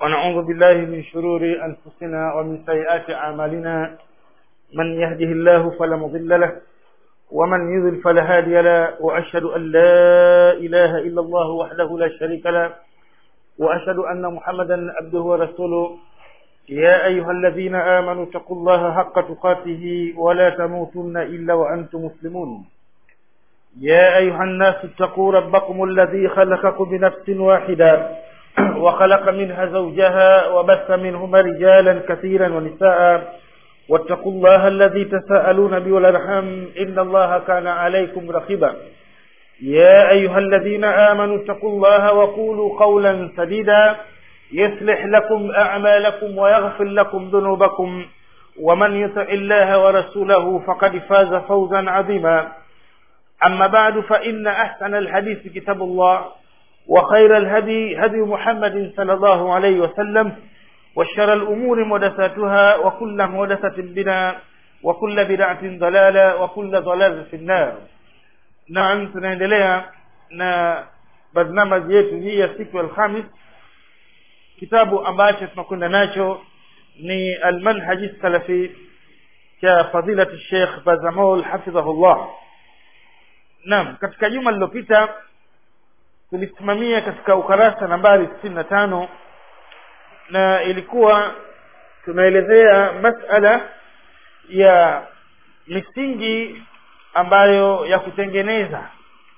ونعوذ بالله من شرور أنفسنا ومن سيئات أعمالنا من يهده الله فلا مضل له ومن يضل فلا هادي له وأشهد أن لا إله إلا الله وحده لا شريك له وأشهد أن محمدا عبده ورسوله يا أيها الذين آمنوا اتقوا الله حق تقاته ولا تموتن إلا وأنتم مسلمون يا أيها الناس اتقوا ربكم الذي خلقكم بنفس واحدة وخلق منها زوجها وبث منهما رجالا كثيرا ونساء واتقوا الله الذي تساءلون به والأرحام إن الله كان عليكم رقيبا يا أيها الذين آمنوا اتقوا الله وقولوا قولا سديدا يصلح لكم أعمالكم ويغفر لكم ذنوبكم ومن يطع الله ورسوله فقد فاز فوزا عظيما أما بعد فإن أحسن الحديث كتاب الله وخير الهدي هدي محمد صلى الله عليه وسلم وشر الأمور محدثاتها وكل محدثة بدعة وكل بدعة ضلالة وكل ضلالة في النار نعم tunaendelea na barnamaji yetu hii ya siku ya Alhamis kitabu ambacho tunakwenda nacho ni almanhaji salafi cha fadilati Sheikh Bazamol hafidhahullah Naam katika juma lililopita tulisimamia katika ukarasa nambari sitini na tano na ilikuwa tunaelezea masala ya misingi ambayo ya kutengeneza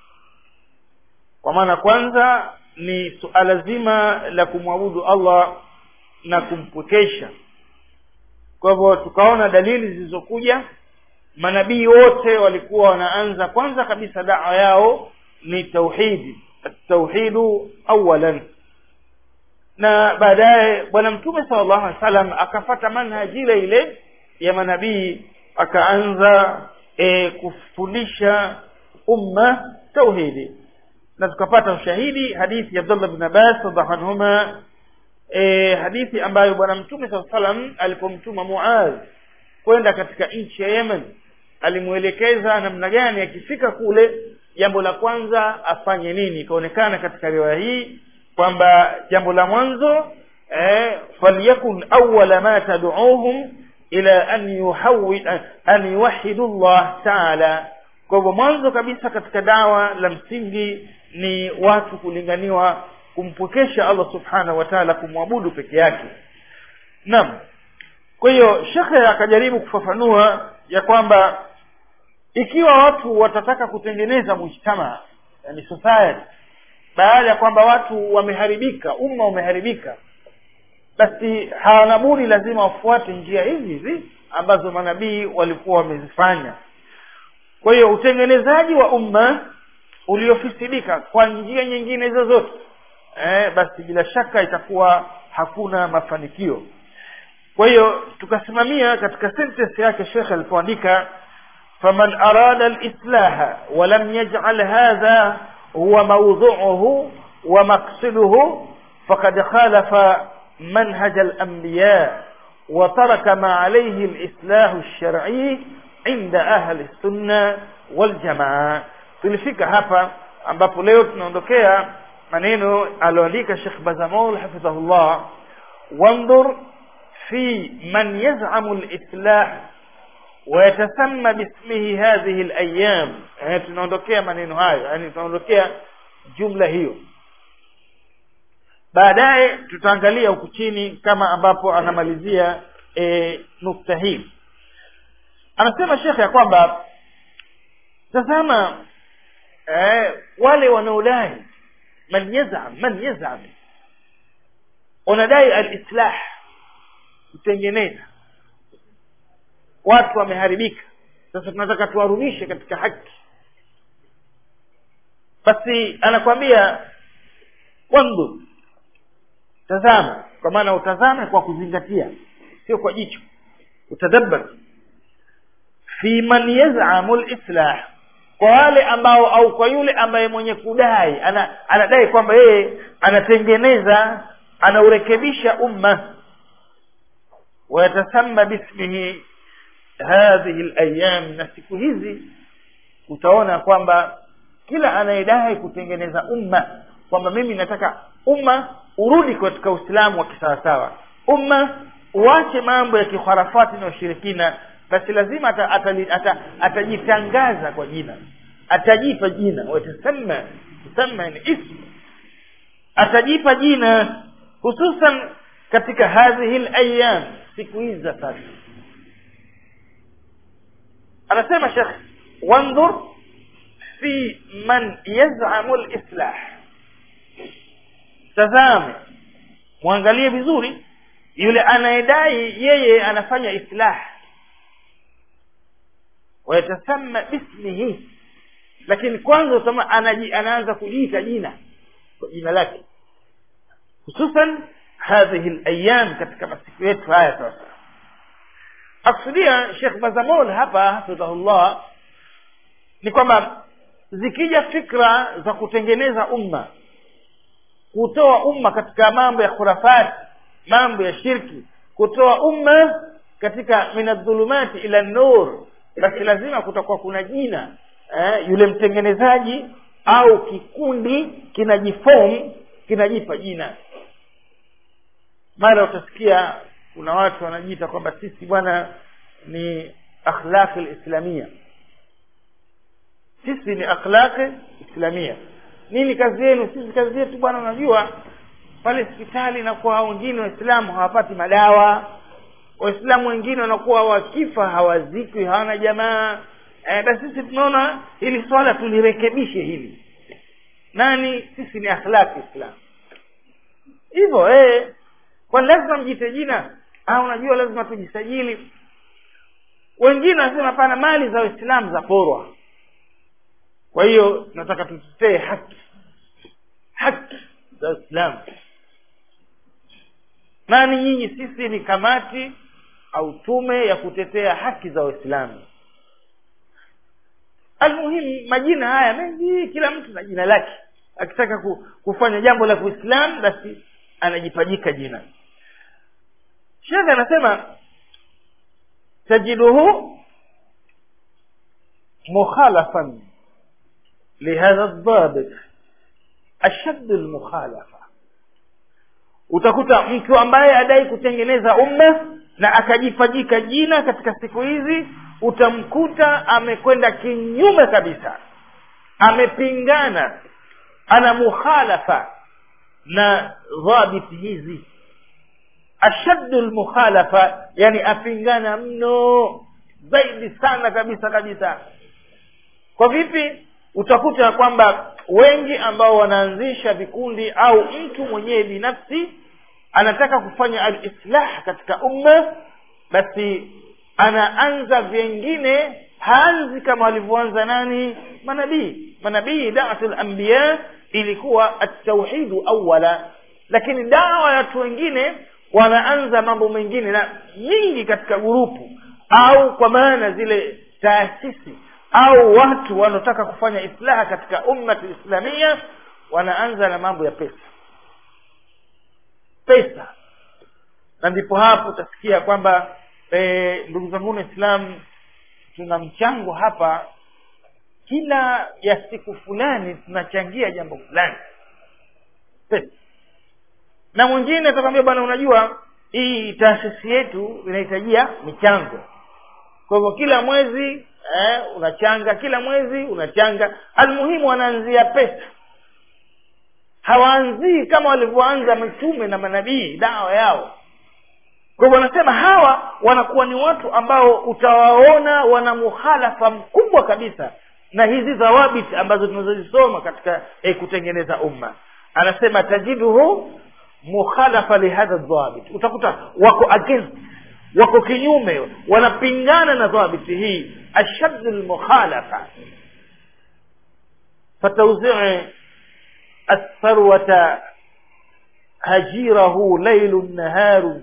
kwa maana kwanza ni suala zima la kumwabudu Allah na kumpwekesha kwa hivyo tukaona dalili zilizokuja manabii wote walikuwa wanaanza kwanza kabisa dawa yao ni tauhidi tauhidu awalan na baadaye bwana mtume sallallahu alaihi wasallam akafata manhaji ile ile ya manabii akaanza e, kufundisha umma tauhidi na tukapata ushahidi hadithi ya Abdullah bin Abbas radhiallahu anhuma e, hadithi ambayo bwana mtume sallallahu alaihi wasallam alipomtuma Muaz kwenda katika nchi ya Yemen alimuelekeza namna gani akifika kule jambo la kwanza afanye nini ikaonekana katika riwaya hii kwamba jambo la mwanzo eh, falyakun awwala ma tad'uuhum ila an yuhawwi an yuwahhidu Allah ta'ala kwa hivyo mwanzo kabisa katika dawa la msingi ni watu kulinganiwa kumpwekesha Allah subhanahu wa ta'ala kumwabudu peke yake naam kwa hiyo shekhe akajaribu kufafanua ya kwamba ikiwa watu watataka kutengeneza mujtama yani society baada ya kwamba watu wameharibika umma umeharibika basi hawana budi lazima wafuate njia hizi hizi ambazo manabii walikuwa wamezifanya kwa hiyo utengenezaji wa umma uliofisidika kwa njia nyingine zozote eh, basi bila shaka itakuwa hakuna mafanikio kwa hiyo tukasimamia katika sentence yake shekhe alipoandika faman arada alislaha walam yaj'al hadha huwa mawdhu'uhu wa maqsiduhu faqad khalafa manhaj al-anbiya wa taraka ma alayhi al-islah ash-shar'i inda ahli sunna wal jamaa tulifika hapa ambapo leo tunaondokea maneno alioandika Sheikh Bazamol hafidhahullah wanzur في من يزعم الإصلاح ويتسمى باسمه هذه الأيام يعني tunaondokea maneno hayo yani tunaondokea jumla hiyo baadaye tutaangalia huku chini kama ambapo anamalizia e, nukta hii anasema shekhe ya kwamba tazama e, wale wanaodai man yazam man yazam wanadai al-islah kutengeneza watu wameharibika sasa tunataka tuwarudishe katika haki basi anakwambia wandu tazama kwa maana utazame kwa kuzingatia sio kwa jicho utadabbar fi man yaz'amu al-islah kwa wale ambao au kwa yule ambaye mwenye kudai ana, anadai kwamba yeye anatengeneza anaurekebisha umma ويتسمى باسمه هذه الايام na siku hizi utaona kwamba kila anayedai kutengeneza umma kwamba mimi nataka umma urudi katika uislamu wa kisawasawa umma uache mambo ya kikharafati na ushirikina basi lazima atajitangaza ata, ata, ata kwa jina atajipa jina watasamma tusamma ni ismu atajipa jina hususan katika hadhihi layam siku hizi za sasa anasema shekh wandhur fi man yazamu lislah tazame mwangalie vizuri yule anayedai yeye anafanya islah wayatasamma bismihi lakini kwanza utama anaji, anaanza kujiita jina kwa jina lake hususan hadhihi layam katika masiku yetu haya sasa akusudia shekh bazamol hapa hafidhahullah ni kwamba zikija fikra za kutengeneza umma kutoa umma katika mambo ya khurafati mambo ya shirki kutoa umma katika minadhulumati ila nur basi lazima kutakuwa kuna jina eh, yule mtengenezaji au kikundi kinajifom kinajipa jina mara utasikia kuna watu wanajiita kwamba sisi bwana ni akhlaqi lislamia sisi ni akhlaqi islamia nini kazi yenu sisi kazi yetu bwana unajua pale hospitali inakuwa wengine waislamu hawapati madawa waislamu wengine wanakuwa wakifa hawazikwi hawana jamaa e, basi sisi tunaona hili swala tulirekebishe hili nani sisi ni akhlaqi islam hivyo eh kwa lazima mjite jina ah unajua lazima tujisajili wengine wanasema hapana mali za waislamu za porwa kwa hiyo tunataka tutetee haki haki za uislamu nani nyinyi sisi ni kamati au tume ya kutetea haki za waislamu almuhimu majina haya mengi kila mtu na jina lake akitaka kufanya jambo la kiislamu basi anajipajika jina shekhe anasema tajiduhu mukhalafan lihadha ldhabit ashaddu lmukhalafa utakuta mtu ambaye adai kutengeneza umma na akajipajika jina katika siku hizi utamkuta amekwenda kinyume kabisa amepingana ana mukhalafa na dhabiti hizi ashaddu lmukhalafa yani apingana mno zaidi sana kabisa kabisa kwa vipi utakuta ya kwamba wengi ambao wanaanzisha vikundi au mtu mwenyewe binafsi anataka kufanya alislah katika umma basi anaanza vyengine haanzi kama walivyoanza nani manabii manabii dawatu lambiya ilikuwa atauhidu awala lakini dawa ya watu wengine wanaanza mambo mengine na nyingi katika gurupu au kwa maana zile taasisi au watu wanaotaka kufanya islaha katika ummati islamia wanaanza na mambo ya pesa pesa na ndipo hapo utasikia kwamba e, ndugu zangu waislamu tuna mchango hapa kila ya siku fulani tunachangia jambo fulani pesa na mwingine atakwambia bwana unajua hii taasisi yetu inahitajia michango kwa hivyo kila mwezi eh, unachanga kila mwezi unachanga almuhimu wanaanzia pesa hawaanzii kama walivyoanza mitume na manabii dawa yao kwa hivyo wanasema hawa wanakuwa ni watu ambao utawaona wana muhalafa mkubwa kabisa na hizi dhawabit ambazo tunazozisoma katika eh, kutengeneza umma anasema tajiduhu mukhalafa lihadha dhawabit utakuta wako against wako kinyume wanapingana na dhabiti hii ashaddu lmukhalafa fatawzii الثروة هجيره ليل نهار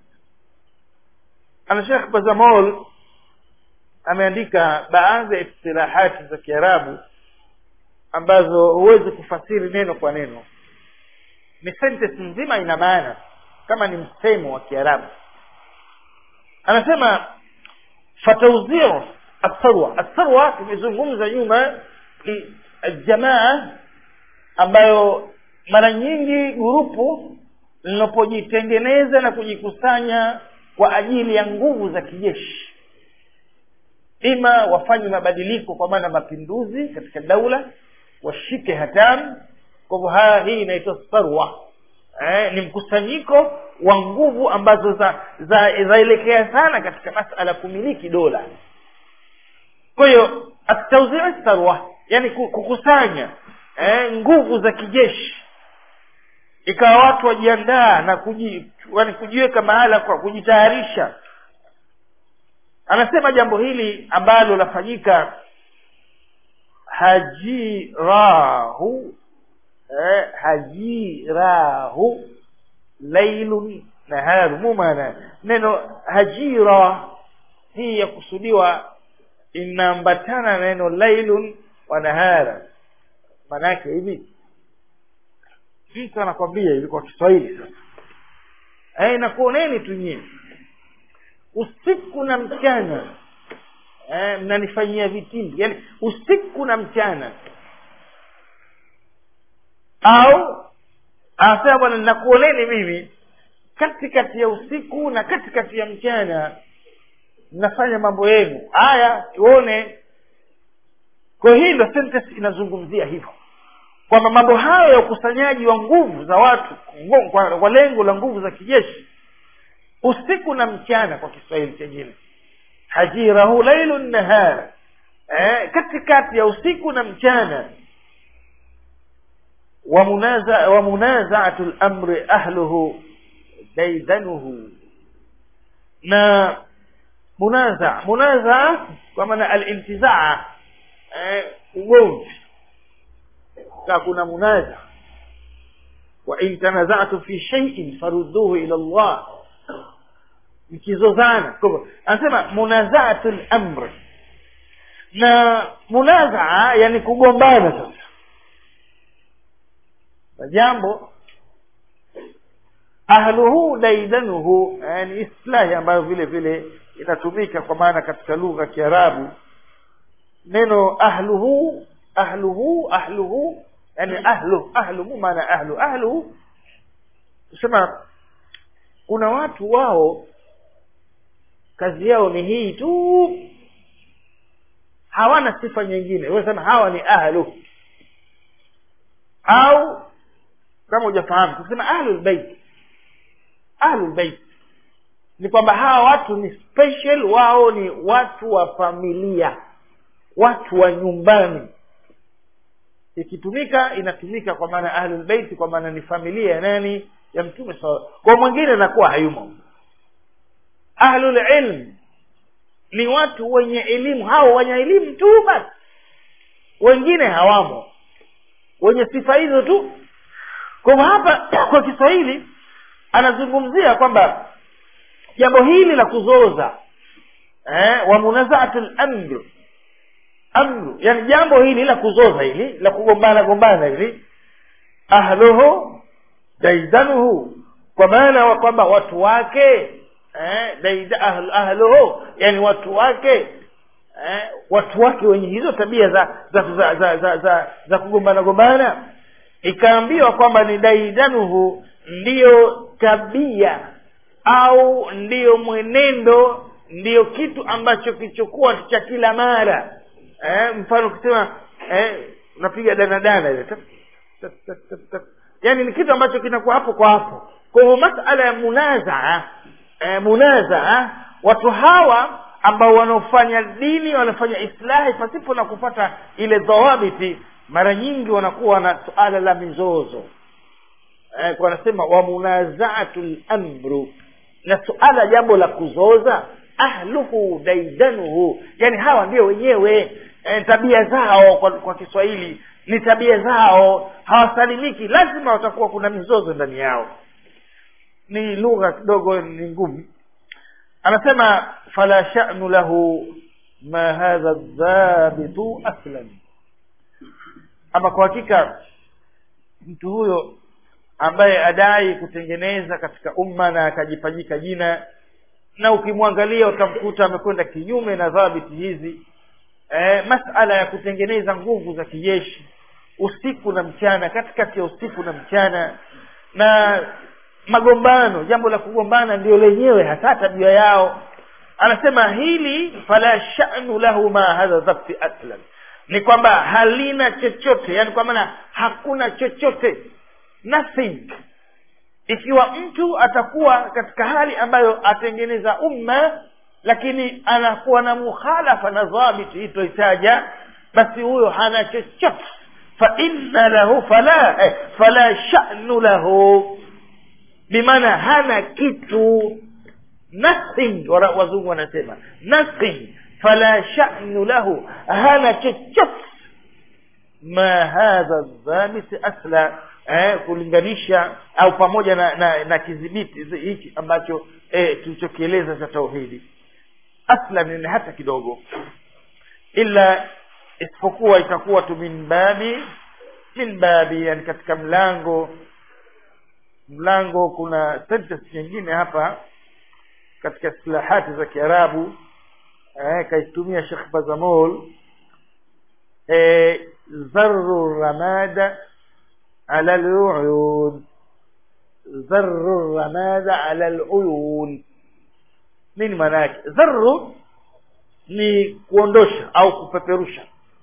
أنا شيخ بزمول ameandika baadhi ya istilahati za kiarabu ambazo huwezi kufasiri neno kwa neno ni sentence nzima ina maana kama ni msemo wa kiarabu anasema fatauziu atharwa atharwa tumezungumza nyuma ni aljamaa ambayo mara nyingi gurupu linapojitengeneza na kujikusanya kwa ajili ya nguvu za kijeshi ima wafanye mabadiliko kwa maana mapinduzi katika daula washike hatamu kwa hivyo haya hii inaitwa sarwa eh, ni mkusanyiko wa nguvu ambazo za zaelekea za sana katika masala ya kumiliki dola kwa hiyo atauzia sarwa yani kukusanya eh, nguvu za kijeshi ikawa watu wajiandaa na kuji, yani kujiweka mahala kwa kujitayarisha anasema jambo hili ambalo lafanyika hajirahu eh, hajirahu lailun naharu mumana neno hajira hii ya kusudiwa inaambatana na neno lailun wa nahara maana yake hivi mtu anakwambia hivi kwa kiswahili sasa eh, nakuoneni tu nyie usiku na mchana eh, mnanifanyia vitimbi yani usiku na mchana au anasema bwana nakuoneni mimi katikati ya usiku na katikati ya mchana mnafanya mambo yenu haya tuone kwa hii ndo sentence inazungumzia hivyo kwamba mambo hayo ya ukusanyaji wa nguvu za watu kwa, kwa lengo la nguvu za kijeshi usiku na mchana kwa kiswahili chengine hajirahu lailu nahar eh, katikati ya usiku na mchana wamunazaatu lamri ahluhu daidanuhu na munaza munaza kwa maana alintizaa eh, ugomvi ka kuna munaza wa in tanazatu fi shay'in farudduhu ila Allah mkizozana kwa hivyo anasema munazaatu lamri na munazaa yani kugombana sasa na jambo ahluhu daidanuhu yani islahi ambayo vile vile inatumika kwa maana katika lugha ya kiarabu neno ahluhu ahluhu ahluhu yani ahlu ahlu maana ahlu ahlu kusema kuna watu wao kazi yao ni hii tu hawana sifa nyingine wasema hawa ni ahlu au kama hujafahamu kusema ahlul bait ahlul bait ni kwamba hawa watu ni special wao ni watu wa familia watu wa nyumbani ikitumika inatumika kwa maana ahlul bait kwa maana ni familia ya nani ya mtume sawa kwa mwingine anakuwa hayumo ahlul ilm ni watu wenye elimu hao wenye elimu tu basi wengine hawamo wenye sifa hizo tu kwa hivyo hapa kwa kiswahili anazungumzia kwamba jambo hili la kuzoza eh, wa munazaatu lamru amru yani jambo hili la kuzoza hili la kugombana gombana hili ahluhu daidanuhu kwa maana wa kwamba watu wake eh, daida, ahl, ahluhu yani watu wake eh, watu wake wenye hizo tabia za za za za, za, za, za kugombana gombana ikaambiwa kwamba ni daidanuhu ndiyo tabia au ndiyo mwenendo ndiyo kitu ambacho kichokuwa cha kila mara eh, mfano ukisema eh, unapiga danadana ile yaani ni kitu ambacho kinakuwa hapo kwa hapo kwa hivyo masala ya munazaa eh, munazaa watu hawa ambao wanaofanya dini wanafanya islahi pasipo na kupata ile dhawabiti mara nyingi wanakuwa na suala la mizozo eh, wanasema wa munazaatu lamru na suala jambo la kuzoza ahluhu daidanuhu yani hawa ndio wenyewe e, tabia zao kwa, kwa kiswahili ni tabia zao hawasalimiki lazima watakuwa kuna mizozo ndani yao ni lugha kidogo ni ngumu anasema fala sha'nu lahu ma hadha dhabitu aslan ama kwa hakika mtu huyo ambaye adai kutengeneza katika umma na akajipajika jina na ukimwangalia utamkuta amekwenda kinyume na dhabiti hizi e, masala ya kutengeneza nguvu za kijeshi usiku na mchana katikati ya usiku na mchana na magombano jambo la kugombana ndio lenyewe hasa tabia yao anasema hili fala sha'nu lahu ma hadha dhakti aslan ni kwamba halina chochote yani kwa maana hakuna chochote nothing ikiwa mtu atakuwa katika hali ambayo atengeneza umma lakini anakuwa na mukhalafa na dhabiti hii toitaja basi huyo hana chochote fa inna lahu fala eh, fala sha'nu lahu bimaana hana kitu nothing wala wazungu wanasema nothing fala sha'nu lahu hana chochote ma hadha dhabit asla eh, kulinganisha au pamoja na, na, na kidhibiti hichi ambacho eh, tulichokieleza cha tauhidi aslan ni hata kidogo ila isipokuwa itakuwa tu min babi min babi yani katika mlango mlango kuna sentence nyingine hapa katika istilahati za kiarabu eh, kaitumia shekh bazamol eh, zarru ramada ala luyun zarru ramada ala luyun nini maana yake dharru ni kuondosha au kupeperusha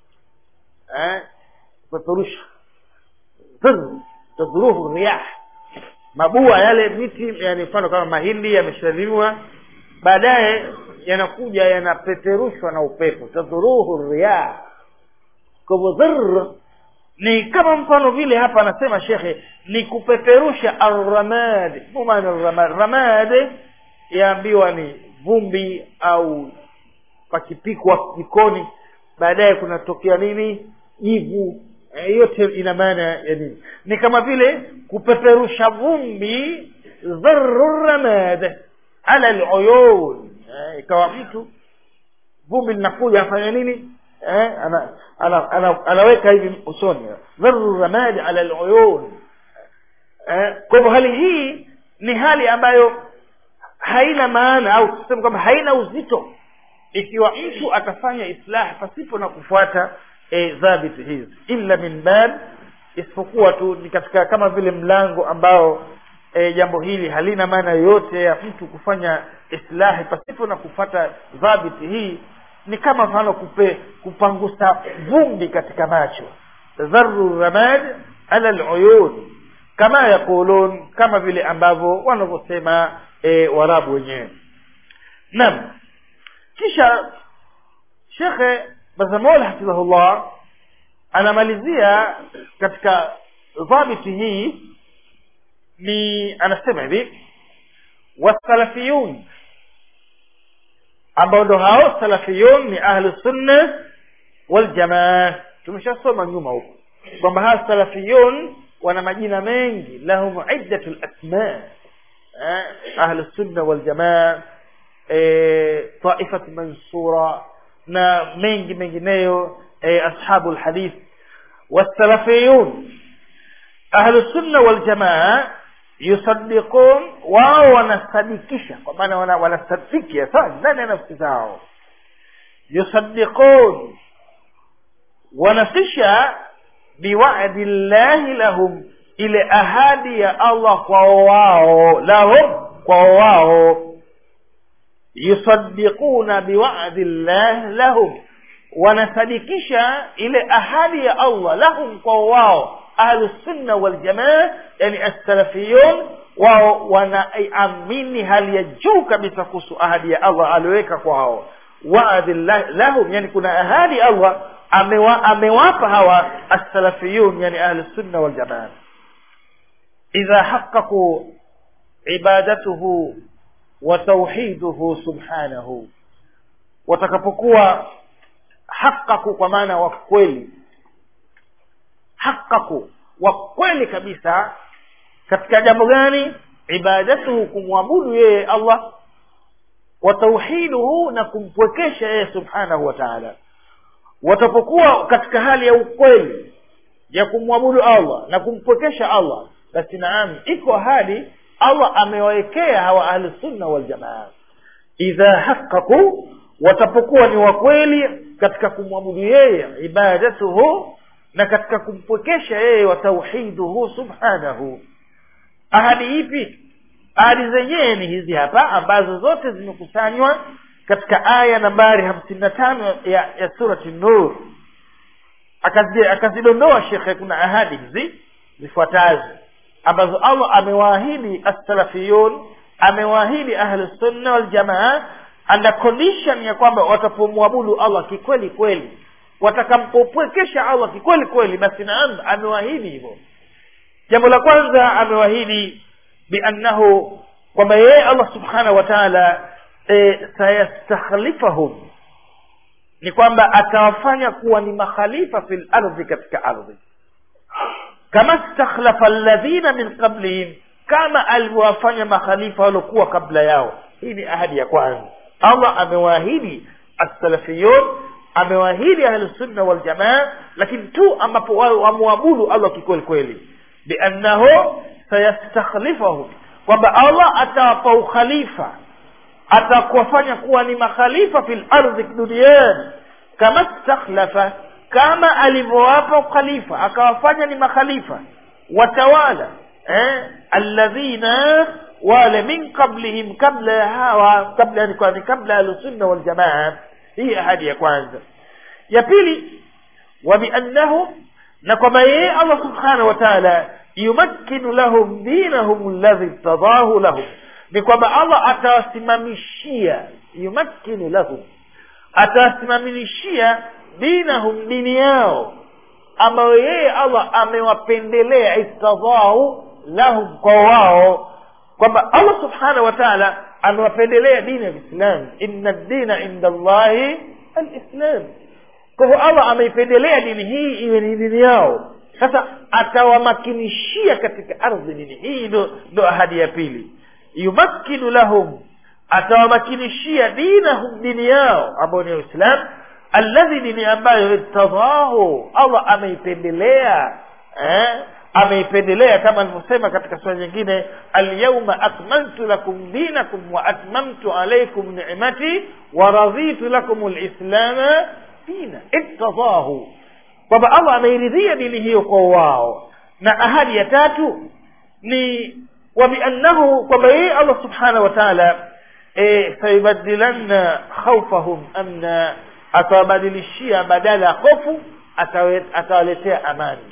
eh? kupeperusha dharru tadhuruhu riyah mabua yale miti yani mfano kama mahindi yameshadhiriwa baadaye yanakuja yanapeperushwa na upepo tadhuruhu riyah kwa hivyo dhar ni kama mfano vile hapa anasema shekhe ni kupeperusha arramad maana arramad ramad yaambiwa ni vumbi au pakipikwa jikoni baadaye kunatokea nini jivu e, yote ina maana ya nini ni kama vile kupeperusha vumbi dharru ramad ala aluyun e, ikawa mtu vumbi linakuja afanya nini eh, ana, ana, ana, anaweka hivi usoni dharru ramad ala aluyun eh, kwa hivyo hali hii ni hali ambayo haina maana au tuseme kwamba haina uzito ikiwa mtu atafanya islah pasipo na kufuata e, dhabiti hizi illa min bab isipokuwa tu ni katika kama vile mlango ambao e, jambo hili halina maana yoyote ya mtu kufanya islahi pasipo na kufuata dhabiti hii ni kama mfano kupe kupangusa vumbi katika macho dharru ramad ala aluyun kama yaqulun kama vile ambavyo wanavyosema e, warabu wenyewe naam kisha shekhe bazamol hafidhahullah anamalizia katika dhabiti hii ni anasema hivi wasalafiyun ambao ndo hao salafiyun ni ahlu sunna waljamaa tumeshasoma nyuma huko kwamba hawa salafiyun wana majina mengi lahum iddatu lasma ahlu sunna waljamaa taifat mansura na mengi mengineyo ashabu lhadith wasalafiyun ahlu sunna waljamaa yusaddiqun wao wanasadikisha kwa maana wana, wanasadiki hasa ndani ya nafsi zao yusaddiqun wanafisha biwadi llahi lahum ile ahadi ya allah kwao wao lahum kwao wao yusaddiquna biwadi llah lahum wanasadikisha ile ahadi ya allah lahum kwao wao ahlu sunna waljamaa yani assalafiyun wao wanaamini hali ya juu kabisa kuhusu ahadi ya allah alioweka kwao waadhi lahum yani kuna ahadi allah amewa, amewapa hawa assalafiyun yani ahlu sunna waljamaa idha haqaqu ibadatuhu wa tauhiduhu subhanahu watakapokuwa haqaqu kwa maana wa kweli haqaqu wa kweli kabisa katika jambo gani ibadatuhu kumwabudu yeye allah wa tauhiduhu na kumpwekesha yeye subhanahu wa taala watapokuwa katika hali ya ukweli ya kumwabudu allah na kumpwekesha allah basi naam iko ahadi allah amewawekea hawa ahlusunna waljamaa idha haqaqu watapokuwa ni wakweli katika kumwabudu yeye ibadatuhu na katika kumpwekesha yeye wa tauhiduhu subhanahu ahadi ipi ahadi zenyewe ni hizi hapa ambazo zote zimekusanywa katika aya nambari hamsini na tano ya, ya surati nur Akazi- akazidondoa shekhe kuna ahadi hizi zifuatazo ambazo allah amewaahidi assalafiyun amewaahidi ahlusunna waljamaa under condition ya kwamba watapomwabudu allah kikweli kweli watakampopwekesha allah kikweli kweli basi naam amewaahidi hivyo jambo la kwanza amewaahidi biannahu kwamba yeye allah subhanahu wa taala e, sayastakhlifahum ni kwamba atawafanya kuwa ni makhalifa fi lardhi katika ardhi kama stakhlafa alladhina min qablihim kama alivyowafanya makhalifa waliokuwa kabla yao hii ni ahadi ya kwanza allah amewaahidi assalafiyun amewaahidi ahlusunna waljamaa lakini tu ambapo wao wamwabudu allah kikweli kweli biannahu sayastakhlifahum kwamba allah atawapa ukhalifa atakuwafanya kuwa ni makhalifa fil ardhi duniani kama stakhlafa kama alivyowapa ukhalifa akawafanya ni makhalifa watawala eh, alladhina wale min qablihim kabla ya hawa kabla yani kwani kabla ahlusunna waljamaa hii ahadi ya kwanza ya pili wa biannahum na kwamba yeye allah subhanahu wa taala yumakkinu lahum dinahum alladhi irtadahu lahum ni kwamba allah atawasimamishia yumakkinu lahum atawasimamishia dinahum dini yao ambayo yeye allah amewapendelea istadhahu lahum kwa wao kwamba allah subhanahu wa taala amewapendelea dini ya kiislamu inna dina inda llahi alislam kwa hivyo allah ameipendelea dini hii iwe ni dini yao sasa atawamakinishia katika ardhi dini hii ndo, ndo ahadi ya pili yumakkinu lahum atawamakinishia dinahum dini yao ambayo ni uislam alladhi dini ambayo irtadahu allah ameipendelea eh? ameipendelea kama alivyosema katika sura nyingine alyauma akmaltu lakum dinakum wa atmamtu alaikum nimati wa raditu lakum lislama dina irtadahu kwamba allah ameiridhia dini hiyo kwa wao na ahadi ya tatu ni wabiannahu kwamba yeye allah subhanahu wa taala e, sayubadilanna khaufahum amna atawabadilishia badala ya hofu atawe- atawaletea amani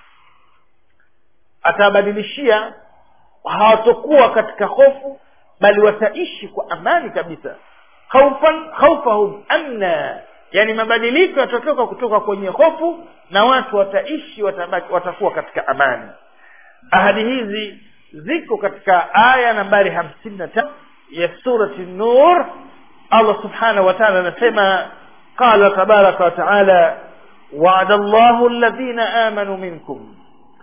atawabadilishia hawatokuwa katika hofu bali wataishi kwa amani kabisa khaufan khaufahum amna yani mabadiliko yatatoka kutoka kwenye hofu na watu wataishi watabaki, watakuwa katika amani ahadi hizi ziko katika aya nambari hamsini na tano ya surati nur allah subhanahu wa taala anasema qala tabaraka wataala waada llahu alladhina amanu minkum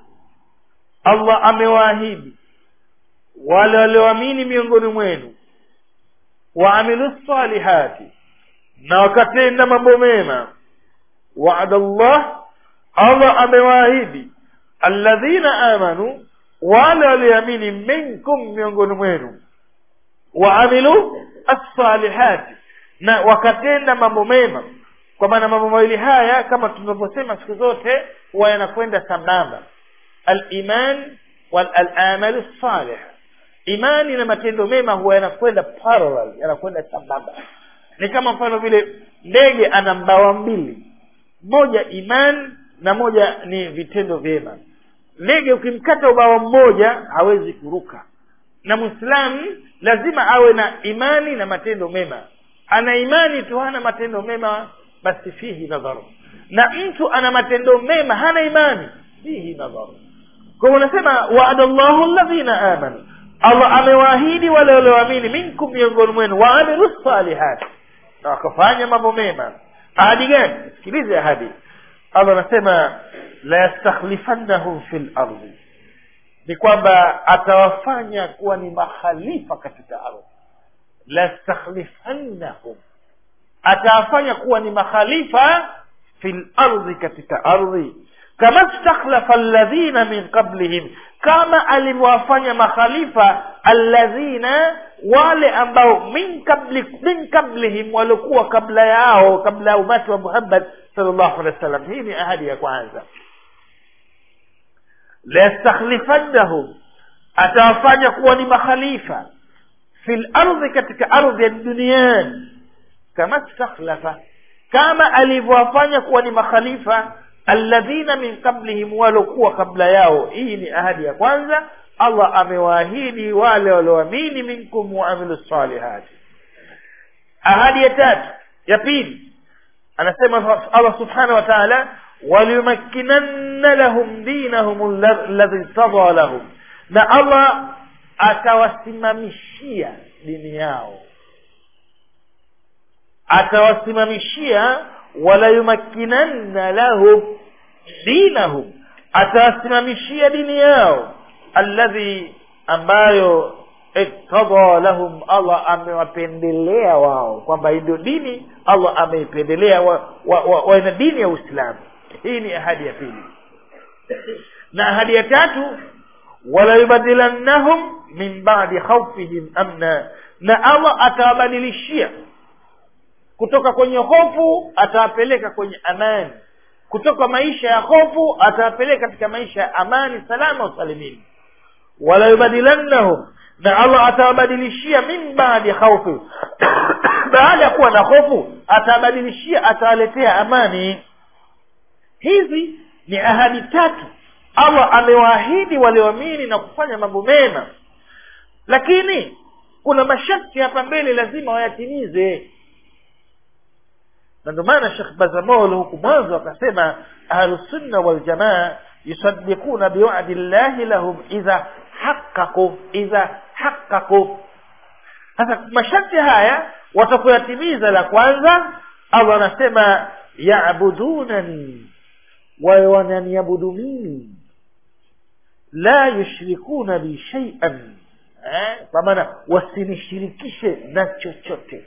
allah amewaahidi wale walioamini miongoni mwenu waamilu salihati na wakatenda mambo mema waada llah allah amewaahidi alladhina amanu wale walioamini minkum miongoni mwenu waamilu assalihati na wakatenda mambo mema kwa maana mambo mawili haya kama tunavyosema siku zote huwa yanakwenda sambamba aliman walamalu salih imani na matendo mema huwa yanakwenda parallel yanakwenda sambamba ni kama mfano vile ndege ana mbawa mbili moja iman na moja ni vitendo vyema ndege ukimkata ubawa mmoja hawezi kuruka na mwislamu lazima awe na imani na matendo mema ana imani tu hana matendo mema basi fihi nadharu na mtu ana matendo mema hana imani fihi nadharu kwa hivyo unasema waada llahu alladhina amanu allah amewaahidi wale walioamini minkum miongoni mwenu waamilu salihati na wakafanya mambo mema ahadi gani sikilize ahadi allah anasema la yastakhlifannahum fi lardi ni kwamba atawafanya kuwa ni makhalifa katika ardhi la yastakhlifannahum atawafanya kuwa ni makhalifa fi lardhi katika ardhi kama stakhlafa alladhina min qablihim kama alivyowafanya makhalifa alladhina wale ambao min qabli min qablihim waliokuwa kabla yao kabla ya umati wa muhammad sallallahu alaihi wasallam hii ni ahadi ya kwanza layastakhlifannahum atawafanya kuwa ni makhalifa fil ardhi katika ardhi ya duniani kama stakhlafa kama alivyowafanya kuwa ni makhalifa alladhina min qablihim walokuwa kabla yao hii ni ahadi ya kwanza allah amewaahidi wale walioamini minkum waamilu salihati ahadi ya tatu ya pili anasema allah subhanahu wa taala waliyumakkinanna lahum dinahum alladhi tada lahum na allah atawasimamishia dini yao atawasimamishia walayumakkinanna lahum dinahum atawasimamishia dini yao alladhi ambayo iktada lahum allah amewapendelea wao kwamba ndio dini allah ameipendelea waina wa, wa, wa, dini ya uislamu hii ni ahadi ya pili na ahadi ya tatu walayubadilannahum min badi khaufihim amna na allah atawabadilishia kutoka kwenye hofu atawapeleka kwenye amani kutoka maisha ya hofu atawapeleka katika maisha ya amani salama usalimini walayubadilannahum na allah atawabadilishia min baadi khaufi baada ya kuwa na hofu atawabadilishia atawaletea amani hizi ni ahadi tatu allah amewaahidi walioamini na kufanya mambo mema lakini kuna masharti hapa mbele lazima wayatimize na ndio maana shekh bazamol huku mwanzo akasema ahlusunna waljamaa yusadikuna biwadi llahi lahum idha haqaqu idha haqaqu sasa masharti haya watakoyatimiza la kwanza allah anasema yabudunani wawe wananiabudu mimi la yushrikuna bi shaian eh? kwa maana wasinishirikishe na chochote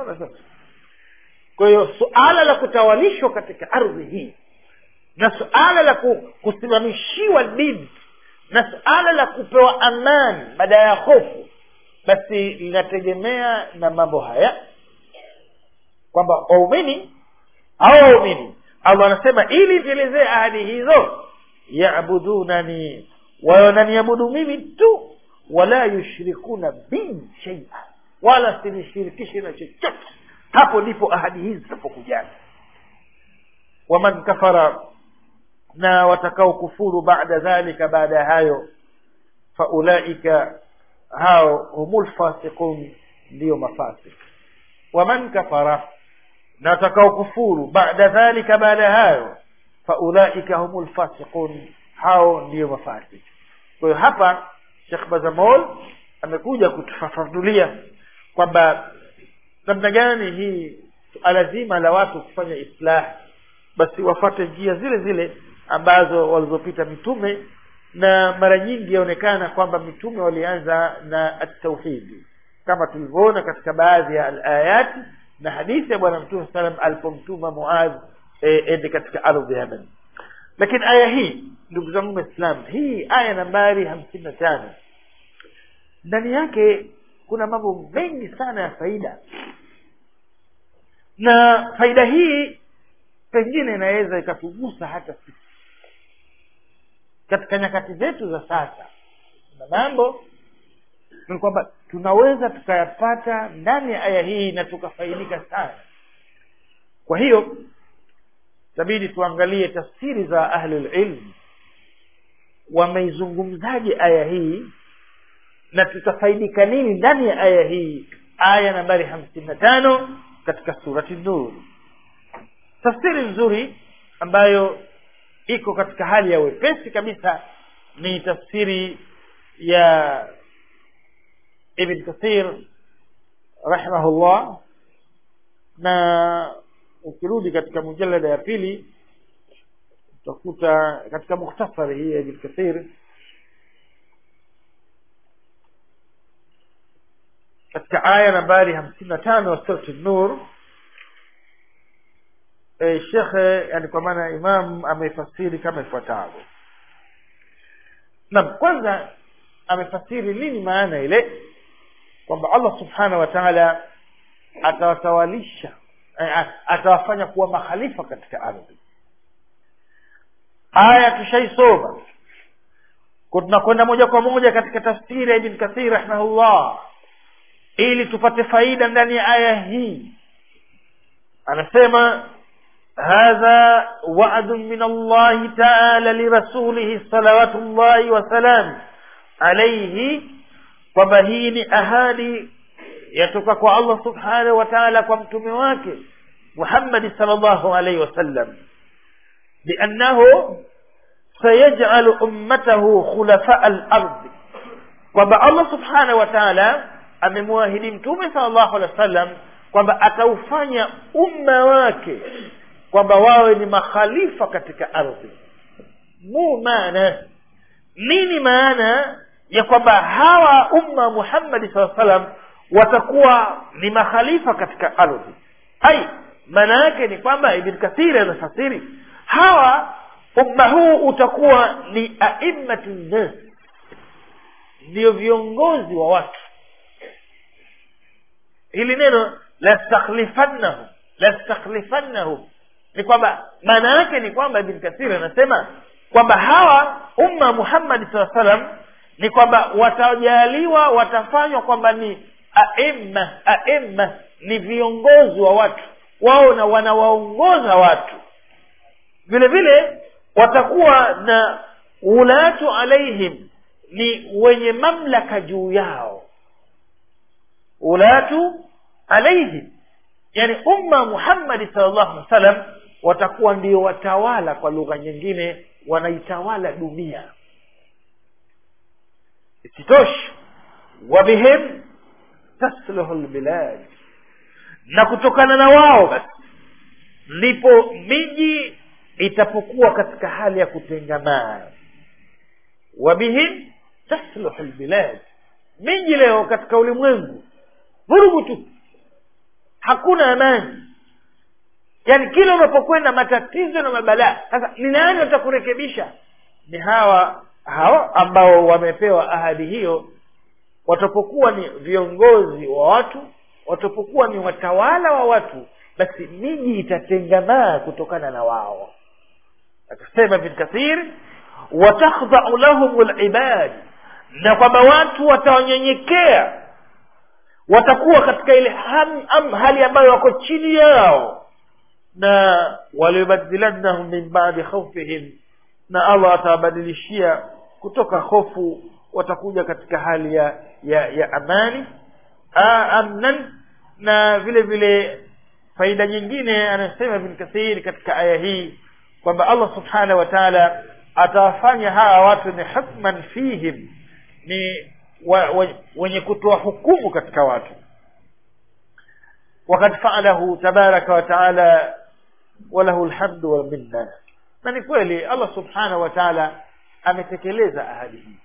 kwa hiyo suala la kutawalishwa katika ardhi hii na suala la kusimamishiwa dini na suala la kupewa amani baada ya hofu basi linategemea na mambo haya kwamba waumini au waumini allah anasema ili vielezee ahadi hizo yabudunani wananiabudu mimi tu wala yushrikuna bi shaia wala sinishirikishe na chochote hapo ndipo ahadi hizi zitapokujana waman kafara na watakao kufuru baada dhalika baada ya hayo faulaika hao humul fasiqun ndiyo mafasik waman kafara na watakao kufuru baada dhalika baada ya hayo faulaika humul fasiqun hao ndiyo mafasik kwa hiyo hapa shekh bazamol amekuja kutufafanulia kwamba namna gani hii suala zima la watu kufanya islah basi wafate njia zile zile ambazo walizopita mitume na mara nyingi yaonekana kwamba mitume walianza na atauhidi kama tulivyoona katika baadhi ya alayati na hadithi ya bwana mtume salam alipomtuma muadh ende e, katika ardhi ya yaman lakini aya hii ndugu zangu waislam hii aya nambari hamsini na tano ndani yake kuna mambo mengi sana ya faida na faida hii pengine inaweza ikatugusa hata sisi katika nyakati zetu za sasa na mambo ni kwamba tunaweza tukayapata ndani ya aya hii na tukafaidika sana kwa hiyo itabidi tuangalie tafsiri za ahlulilm wameizungumzaje aya hii na tutafaidika nini ndani ya aya hii aya nambari hamsini na tano katika surati nur tafsiri nzuri ambayo iko katika hali ya wepesi kabisa ni tafsiri ya ibn kathir rahimahullah na ukirudi katika mujalada ya pili utakuta katika mukhtasari hii ya ibn kathir katika aya nambari hamsini na tano ya surati nur e, shekhe yani kwa maana imam amefasiri kama ifuatavyo nam kwanza amefasiri nini maana ile kwamba allah subhanahu wa taala atawatawalisha atawafanya kuwa makhalifa katika ardhi aya tushaisoma kwa tunakwenda moja kwa moja katika tafsiri ya ibn kathir rahimahullah ili tupate faida ndani ya aya hii anasema hadha wa'dun min allahi ta'ala lirasulihi salawatullahi wasalam alayhi kwamba hii ni ahadi yatoka kwa allah subhanahu wa ta'ala kwa mtume wake muhammadi sallallahu alayhi wasallam biannahu sayaj'alu ummatahu khulafa al-ardh kwamba allah subhanahu wa ta'ala amemwahidi mtume sallallahu alaihi wasallam kwamba ataufanya umma wake kwamba wawe ni makhalifa katika ardhi mu maana nini maana ya kwamba hawa umma muhammadi saa salam watakuwa ni makhalifa katika ardhi ai maana yake ni kwamba ibn kathiri anafasiri hawa umma huu utakuwa ni aimmatu nnas ndio viongozi wa watu hili neno lastakhlifannahu lastakhlifannahu ni kwamba maana yake ni kwamba ibn kathir anasema kwamba hawa umma muhammadi saa salam ni kwamba watajaliwa watafanywa kwamba ni aima aima ni viongozi wa watu wao na wanawaongoza watu vile vile watakuwa na ulatu alaihim ni wenye mamlaka juu yao ulatu alaihim yani umma muhammadi salllahu alih wa sallam watakuwa ndio watawala kwa lugha nyingine wanaitawala dunia isitoshi wabihim tasluhu lbilad na kutokana na wao basi ndipo miji itapokuwa katika hali ya kutengamaa wabihim tasluhu lbilad miji leo katika ulimwengu vurugu tu hakuna amani yaani kila unapokwenda matatizo na mabalaa sasa ni nani watakurekebisha ni hawa hawa ambao wamepewa ahadi hiyo watapokuwa ni viongozi wa watu watapokuwa ni watawala wa watu basi miji itatengamaa kutokana na wao akasema ibn kathir watakhdhau lahum libad na kwamba watu watawanyenyekea watakuwa katika ile ham, am, hali ambayo wako chini yao na waliyubadilannahum min badi khaufihim na allah atawabadilishia kutoka hofu watakuja katika hali ya ya, ya amani A, amnan na vile vile faida nyingine anasema ibn kathir katika aya hii kwamba allah subhanahu wa taala atawafanya hawa watu ni hukman fihim ni wa, wa, wenye kutoa hukumu katika watu wakad faalahu tabaraka wa taala walahu lhamdu walminna na ni kweli allah subhanahu wa taala ametekeleza ahadi hii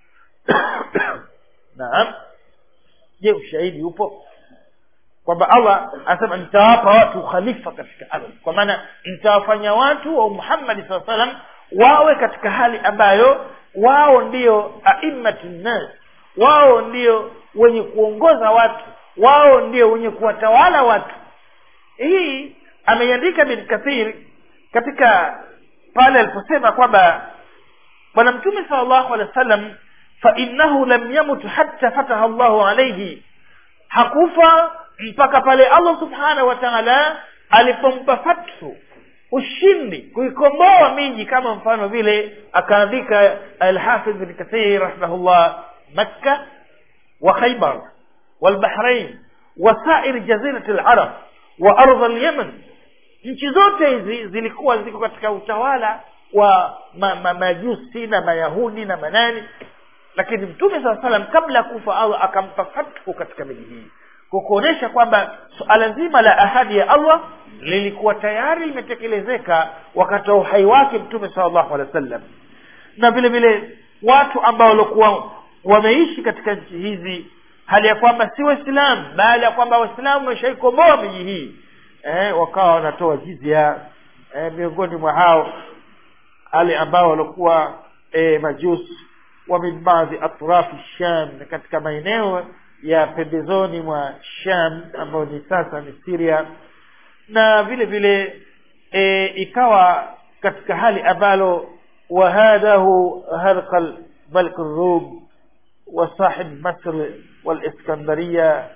naam je ushahidi upo kwamba allah anasema nitawapa watu khalifa katika ardhi kwa maana nitawafanya watu wa muhammadi saa salam wawe katika hali ambayo wao ndio aimmatu nnas wao ndio wenye kuongoza watu wao ndio wenye kuwatawala watu hii ameiandika bin kathir katika pale aliposema kwamba bwana mtume sal llahu alehi wa sallam fainahu lam yamut hatta fataha llahu alaihi hakufa mpaka pale allah subhanahu wa taala alipompa fathu ushindi kuikomboa miji kama mfano vile akaandika alhafidh bin kathir rahimahullah makka wa khaybar walbahrain wasair jazirati larab wa ardha lyaman nchi zote hizi zilikuwa ziko katika utawala wa ma, ma, majusi na mayahudi na manani lakini mtume saa salam kabla ya kufa allah akampa fathu katika miji hii kwa kuonyesha kwamba suala zima la ahadi ya allah lilikuwa tayari limetekelezeka wakati wa uhai wake mtume sala llahu alehi wa sallam na vile vile watu ambao walikuwa wameishi katika nchi hizi hali ya kwamba si waislamu baada ya kwamba waislamu wameshaikomboa miji hii eh, wakawa wanatoa jizia eh, miongoni mwa hao wale ambao walikuwa eh, majusi wa min baadhi atrafi sham katika maeneo ya pembezoni mwa sham ambayo ni sasa ni siria na vile vile e, ikawa katika hali ambalo wahadahu harqal ملك الروم وصاحب مصر والإسكندرية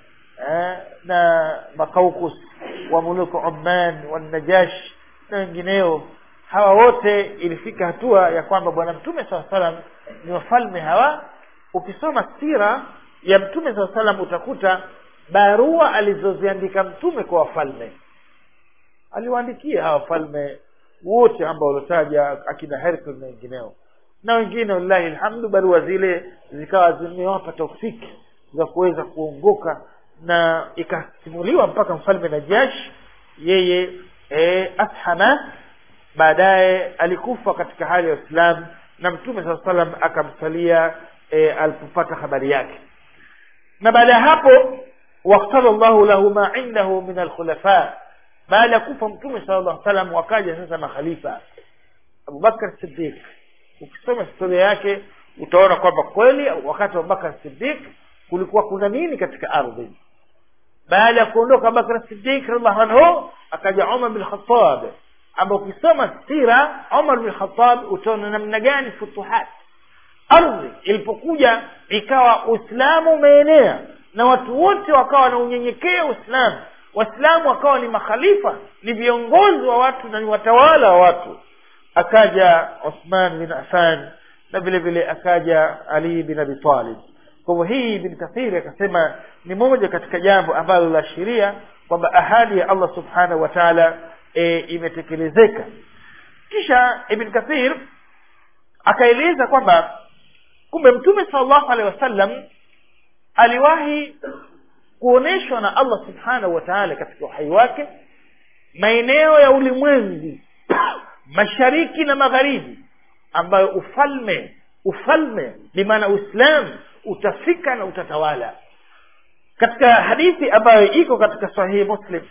na makaukus wa muluku Oman wanajash na wengineo hawa wote ilifika hatua ya kwamba bwana mtume saa salam ni wafalme hawa ukisoma sira ya mtume saa salam utakuta barua alizoziandika mtume kwa wafalme aliwaandikia hawa wafalme wote ambao waliotaja akina Hercules na wengineo na wengine wallahi alhamdu barua zile zikawa zimewapa taufiki za kuweza kuongoka na ikasimuliwa mpaka mfalme Najash yeye e, ashama baadaye alikufa katika hali ya Uislamu na mtume saa salam akamsalia e, alipopata habari yake na baada ya hapo waktala llahu lahu ma indahu min alkhulafa baada ya kufa mtume sala llahu salam wakaja sasa makhalifa abubakar sidiq ukisoma historia yake utaona kwamba kweli wakati wa abubakar sidiq kulikuwa kuna nini katika ardhi baada ya kuondoka abubakar sidiq radiallahu anhu akaja umar bin khatab ambao ukisoma sira umar bin khatab utaona namna gani futuhat ardhi ilipokuja ikawa uislamu umeenea na watu wote wakawa na unyenyekea uislamu waislamu wakawa ni makhalifa ni viongozi wa watu na ni watawala wa watu akaja uthman bin affan na vile vile akaja ali bin abi talib kwa hivyo hii ibn kathiri akasema ni moja katika jambo ambalo la sheria kwamba ahadi ya allah subhanahu wa taala e, imetekelezeka kisha ibn kathir akaeleza kwamba kumbe mtume salllahu alehi wasallam aliwahi kuonyeshwa na allah subhanahu wa taala katika uhai wake maeneo ya ulimwengu mashariki na magharibi ambayo ufalme ufalme bimaana uislam utafika na utatawala katika hadithi ambayo iko katika sahihi muslim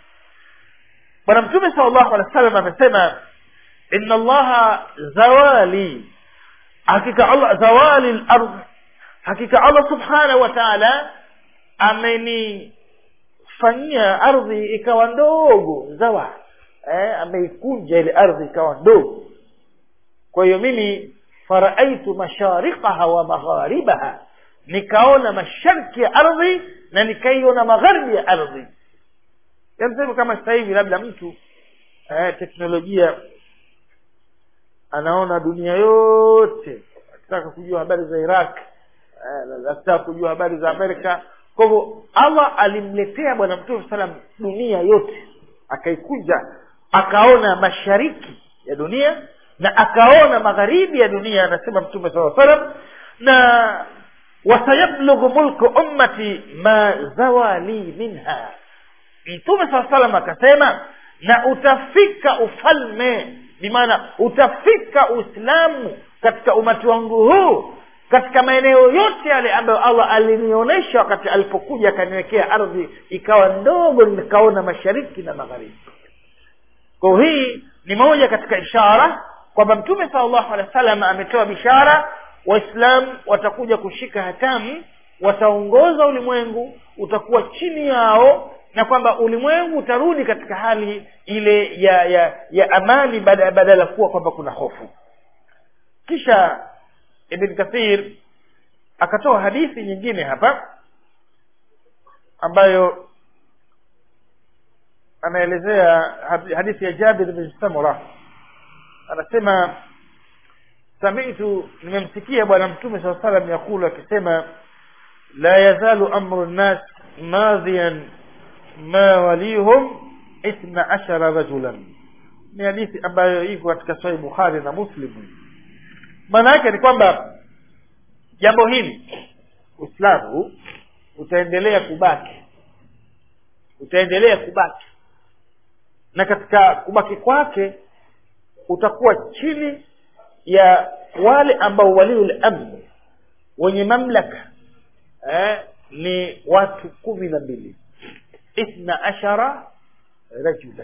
bwana mtume sal llahu alehi wa sallam amesema inna allaha zawali hakika allah zawali lardh hakika allah subhanahu wa taala amenifanyia ardhi ikawa ndogo zawa eh, ameikunja ile ardhi ikawa ndogo kwa hiyo mimi faraaitu masharikaha wa magharibaha nikaona mashariki ya ardhi na nikaiona magharibi ya ardhi yamsema kama sasa hivi labda mtu eh, teknolojia anaona dunia yote akitaka kujua habari za iraq eh, akitaka kujua habari za amerika kwa hivyo allah alimletea bwana mtume salam dunia yote akaikunja akaona mashariki ya dunia na akaona magharibi ya dunia anasema mtume saa salam na wasayablughu mulku ummati ma zawali minha mtume saa salam akasema na utafika ufalme bimaana utafika uislamu katika umati wangu huu katika maeneo yote yale ambayo allah alinionyesha wakati alipokuja akaniwekea ardhi ikawa ndogo nikaona mashariki na magharibi kwa hii ni moja katika ishara kwamba mtume sala llahu alehi wa sallam ametoa bishara waislamu watakuja kushika hatamu wataongoza ulimwengu utakuwa chini yao na kwamba ulimwengu utarudi katika hali ile ya ya ya amani badala ya kuwa kwamba kuna hofu kisha ibn kathir akatoa hadithi nyingine hapa ambayo anaelezea hadithi ya jabir bin samura anasema samitu nimemsikia bwana mtume saa salam yakulu akisema la yazalu amru nnas madhiyan ma walihum ithna ashara rajulan ni hadithi ambayo iko katika sahih bukhari na muslim maana yake ni kwamba jambo hili uislamu utaendelea kubaki utaendelea kubaki na katika kubaki kwake utakuwa chini ya wale ambao waliul amni wenye mamlaka eh, ni watu kumi na mbili ithna ashara rajulan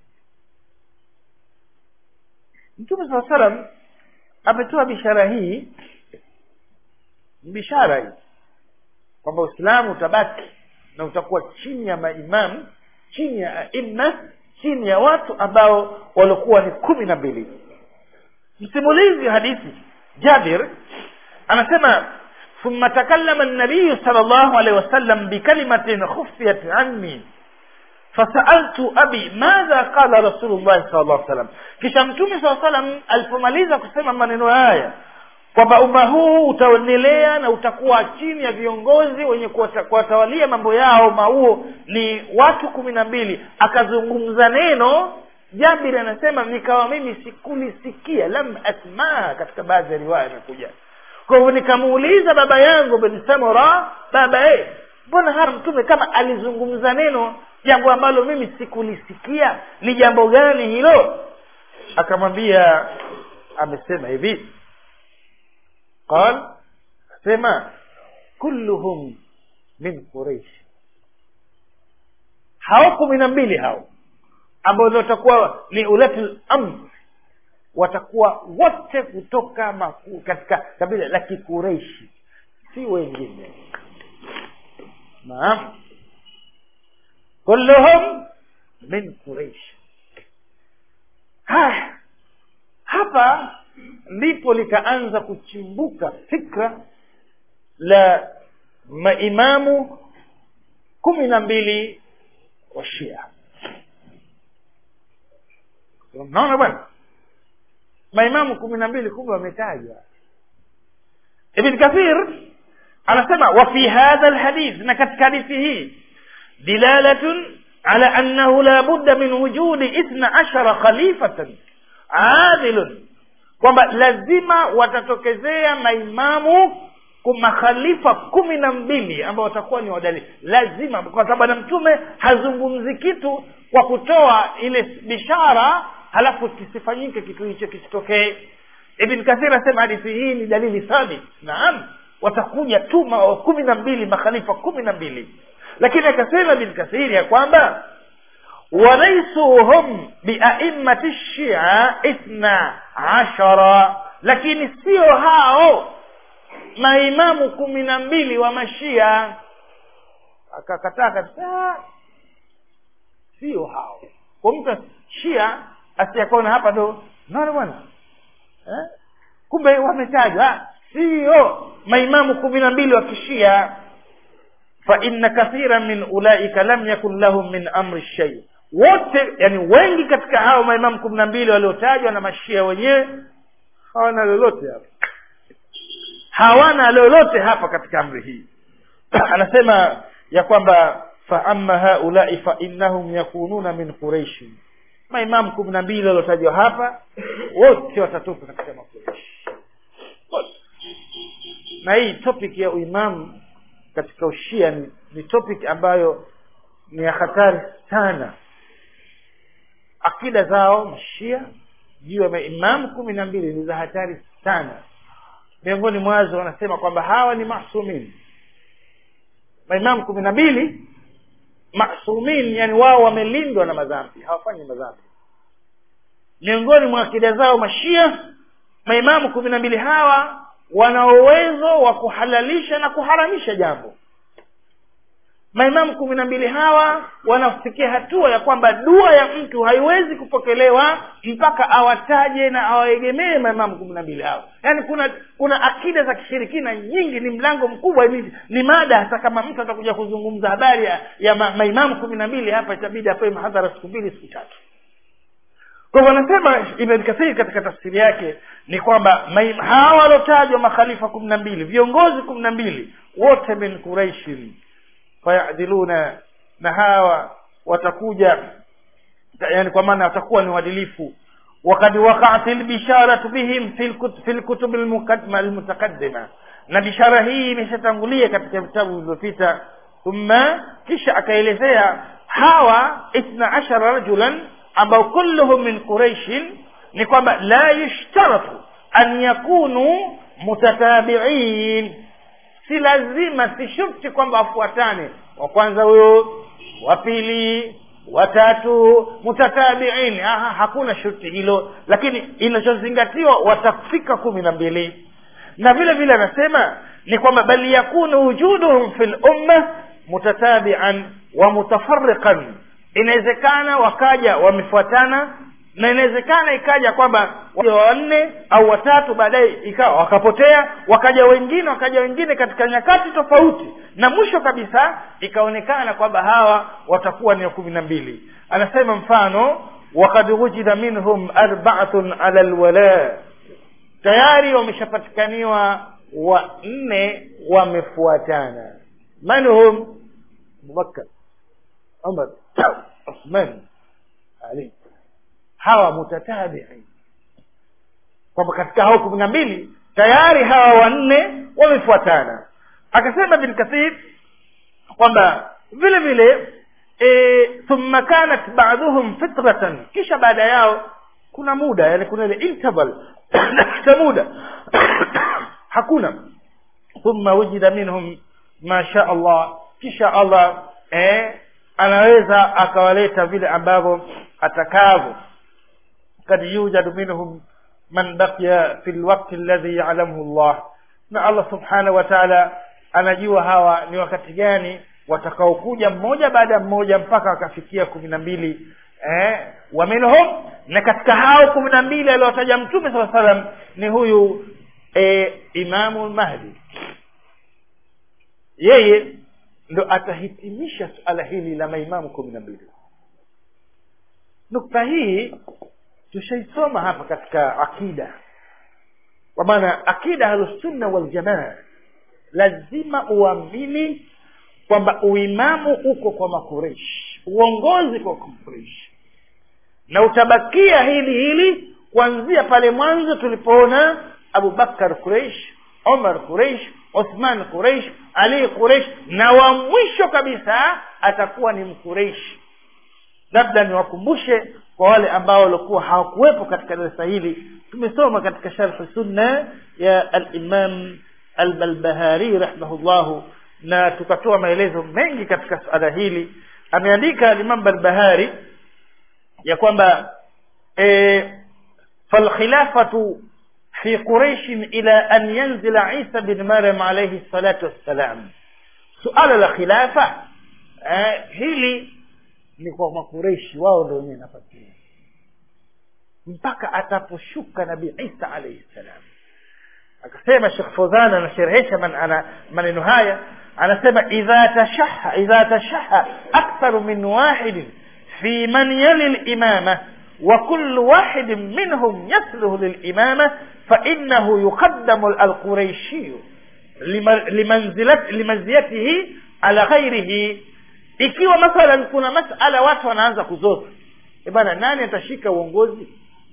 mtume saa salam ametoa bishara hii bishara hii kwamba uislamu utabaki na utakuwa chini ya maimamu chini ya aima chini ya watu ambao waliokuwa ni kumi na mbili msimulizi hadithi jabir anasema ثم تكلم النبي صلى الله عليه وسلم بكلمة خفيت عني fasaltu abi madha qala rasulullah sallallahu alaihi wasallam kisha mtume saa salam alipomaliza kusema maneno haya kwamba umma huu utaendelea na utakuwa chini ya viongozi wenye kuwatawalia mambo yao umma huo ni watu kumi na mbili akazungumza neno jabiri anasema nikawa mimi sikulisikia lam asmaa katika baadhi ya riwaya imekuja kwa hivyo nikamuuliza baba yangu bin samura baba eh mbona hapa mtume kama alizungumza neno jambo ambalo mimi sikulisikia ni jambo gani hilo akamwambia amesema hivi qal sema kulluhum min quraish hao kumi na mbili hao ambao watakuwa ni ulatul amr watakuwa wote kutoka maku, katika kabila la kikureishi si wengine naam kulluhum min quraish haya hapa ndipo likaanza kuchimbuka fikra la maimamu kumi na mbili wa shia unaona bwana maimamu kumi na mbili kumbe wametajwa ibn kathir anasema wa fi hadha alhadith na katika hadithi hii dilalatun ala annahu la budda min wujudi ithna ashara khalifatan adilun kwamba lazima watatokezea maimamu makhalifa kumi na mbili ambao watakuwa ni wadali lazima kwa sababu na mtume hazungumzi kitu kwa kutoa ile bishara halafu kisifanyike kitu hicho kisitokee ibn kathir asema hadithi hii ni dalili thabit naam watakuja tu kumi na mbili makhalifa kumi na mbili lakini akasema ibn kathiri ya kwamba walaisuhum biaimmati shia ithna ashara lakini sio hao maimamu kumi na mbili wa mashia akakataa kabisa sio hao kwa mtu shia asiyakaona hapa ndo naona bwana eh? kumbe wametajwa sio maimamu kumi na mbili wa kishia fa inna kathira min ulaika lam yakun lahum min amri shay wote yani wengi katika hao maimamu kumi na mbili waliotajwa na mashia wenyewe hawana lolote hapa hawana lolote hapa katika amri hii anasema ya kwamba fa amma haulai fa innahum yakununa min quraishi maimamu kumi na mbili waliotajwa hapa wote watatoka katika makureishi na hii topic ya uimamu katika ushia ni, ni topic ambayo ni ya hatari sana akida zao mashia juu ya maimamu kumi na mbili ni za hatari sana miongoni mwazo wanasema kwamba hawa ni masumin maimamu kumi na mbili masumin yani wao wamelindwa na madhambi hawafanyi madhambi miongoni mwa akida zao mashia maimamu kumi na mbili hawa wana uwezo wa kuhalalisha na kuharamisha jambo maimamu kumi na mbili hawa wanafikia hatua ya kwamba dua ya mtu haiwezi kupokelewa mpaka awataje na awaegemee maimamu kumi na mbili hawa yaani kuna kuna akida za kishirikina nyingi ni mlango mkubwa ni, ni mada hata kama mtu atakuja kuzungumza habari ya, ya ma, maimamu kumi na mbili hapa itabidi apewe mahadhara siku mbili siku tatu kwa hivyo anasema ibn kathir katika tafsiri yake ni kwamba hawa waliotajwa makhalifa kumi na mbili viongozi kumi na mbili wote min quraishin fayadiluna na hawa watakuja yani kwa maana watakuwa ni uadilifu wakad waqaat lbisharatu bihim fi lkutub almutaqaddima na bishara hii imeshatangulia katika vitabu vilivyopita thumma kisha akaelezea hawa ithna ashara rajulan ambao kulluhum min quraishin ni kwamba la yushtaratu an yakunu mutatabiin si lazima si shurti kwamba wafuatane wa kwanza huyo wa pili watatu mutatabiin Aha, hakuna shurti hilo lakini inachozingatiwa watafika kumi na mbili na vile vile anasema ni kwamba bal yakunu wujuduhum fi lumma mutatabian wa mutafariqan inawezekana wakaja wamefuatana na inawezekana ikaja kwamba waja wanne au watatu baadaye ikawa wakapotea wakaja wengine wakaja wengine katika nyakati tofauti na mwisho kabisa ikaonekana kwamba hawa watakuwa ni kumi na mbili anasema mfano wakad wujida minhum arbaatun ala lwala tayari wameshapatikaniwa wanne wamefuatana man hum abubakar umar uthman ali hawa mutatabiin kwamba katika hao kumi na mbili tayari hawa wanne wamefuatana akasema bin kathir kwamba vile vile e, thumma kanat baduhum fitratan kisha baada yao kuna muda yani kuna ile interval cha muda hakuna thumma wujida minhum ma sha allah kisha allah eh, anaweza akawaleta vile ambavyo atakavyo kad yujadu minhum man baqiya fi lwakti alladhi yalamuhu llah na allah subhanahu wa taala anajua hawa ni wakati gani watakaokuja mmoja baada ya mmoja mpaka wakafikia kumi na mbili eh, wa minhum na katika hao kumi na mbili aliowataja mtume saa salam ni huyu eh, imamu lmahdi yeye ndo atahitimisha suala hili la maimamu kumi na mbili nukta hii tushaisoma hapa katika akida kwa maana akida ahlusunna waljamaa lazima uamini kwamba uimamu uko kwa makureshi uongozi kwa makureshi na utabakia hili hili kuanzia pale mwanzo tulipoona abubakar kureish omar kureish uthman kureish ali kureish na wa mwisho kabisa atakuwa ni mkureishi labda niwakumbushe kwa wale ambao walikuwa hawakuwepo katika darasa hili tumesoma katika sharhi sunna ya alimam albalbahari rahimahullahu na tukatoa maelezo mengi katika suala hili ameandika alimam balbahari ya kwamba e, falkhilafatu fi quraishin ila an yanzila isa bin maryam alaihi salatu wassalam suala la khilafa eh, hili ni kwa makureishi wao ndo wenyewe nafasi hii mpaka ataposhuka nabii isa alaihi salam akasema shekh fozan anasherehesha man, ana maneno haya anasema idha tashaha idha tashaha aktharu min wahidin fi man yali limama وكل واحد منهم يصلح للإمامة فإنه يقدم القريشي لمنزلة لمنزلته على غيره ikiwa mathalan kuna masala watu wanaanza kuzoza bana nani atashika uongozi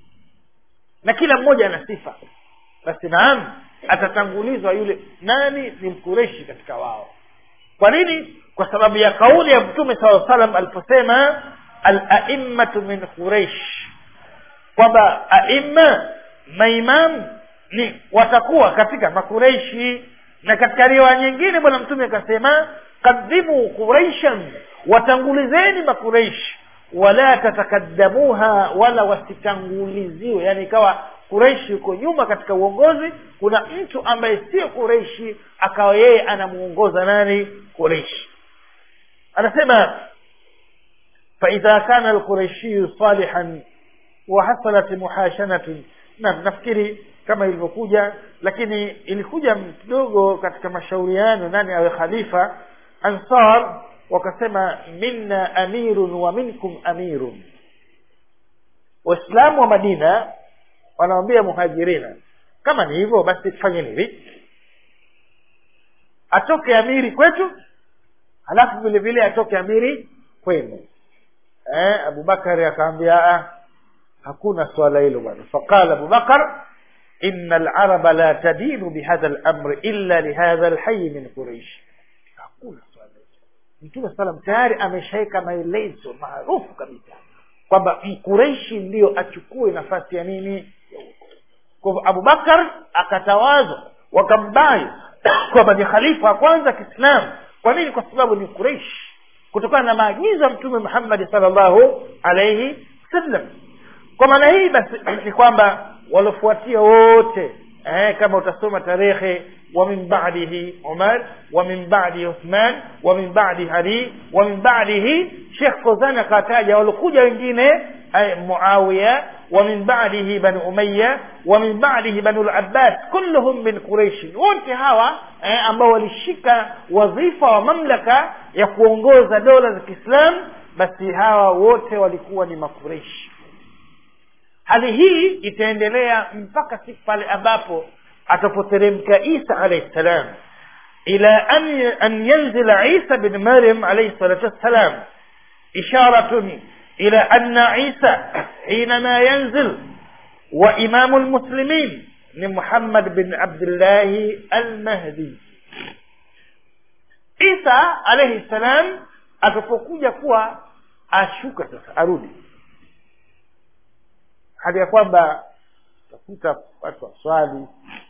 na kila mmoja ana sifa basi naam atatangulizwa yule nani ni mkureshi katika wao kwa nini kwa sababu ya kauli ya mtume saa salam aliposema alaimatu min quraish kwamba aima maimam ni watakuwa katika makureishi na katika riwaya nyingine bwana mtume akasema qaddimu quraishan watangulizeni makureishi wala tatakaddamuha wala wasitanguliziwe yani ikawa kureishi yuko nyuma katika uongozi kuna mtu ambaye sio kureishi akawa yeye anamuongoza nani kureishi anasema faidha kana alquraishiyu salihan wahasalat muhashanatun naam nafikiri kama ilivyokuja lakini ilikuja kidogo katika mashauriano nani awe khalifa ansar wakasema minna amirun wa minkum amirun waislamu wa madina wanawambia muhajirina kama ni hivyo basi tufanye hivi atoke amiri kwetu halafu vile vile atoke amiri kwenu eh, abubakari akaambia hakuna swala hilo bwana faqala abubakar ina alaraba la tadinu bihadha lamri illa lihadha lhayi min quraish hakuna swala hilo mtume salam tayari ameshaweka maelezo maarufu kabisa kwamba mkureishi ndiyo achukue nafasi ya nini kwa hivyo abubakar akatawazwa wakambai kwamba ni khalifa wa kwanza kiislamu kwa nini kwa sababu ni kureishi kutokana na maagizo ya mtume muhammadi salllahu alaihi wasallam kwa maana hii basi ni kwamba waliofuatia wote eh, kama utasoma tarehe wa min badihi umar wa min badihi uthman wa min badihi ali wa min badihi shekh fozan akataja waliokuja wengine أي معاوية ومن بعده بنو أمية ومن بعده بنو العباس كلهم من قريش wote hawa eh, ambao walishika wadhifa wa mamlaka ya kuongoza dola za kiislam basi hawa wote walikuwa ni makureishi hali hii itaendelea mpaka siku pale ambapo atapoteremka isa alaihi salam ila an, an yanzila isa bin maryam alaihi salatu wassalam isharatun ila anna isa hinama yanzil wa imamu lmuslimin ni muhammad bin abdillahi almahdi isa alaihi salam atakapokuja kuwa ashuka sasa arudi hali ya kwamba utakuta watu waswali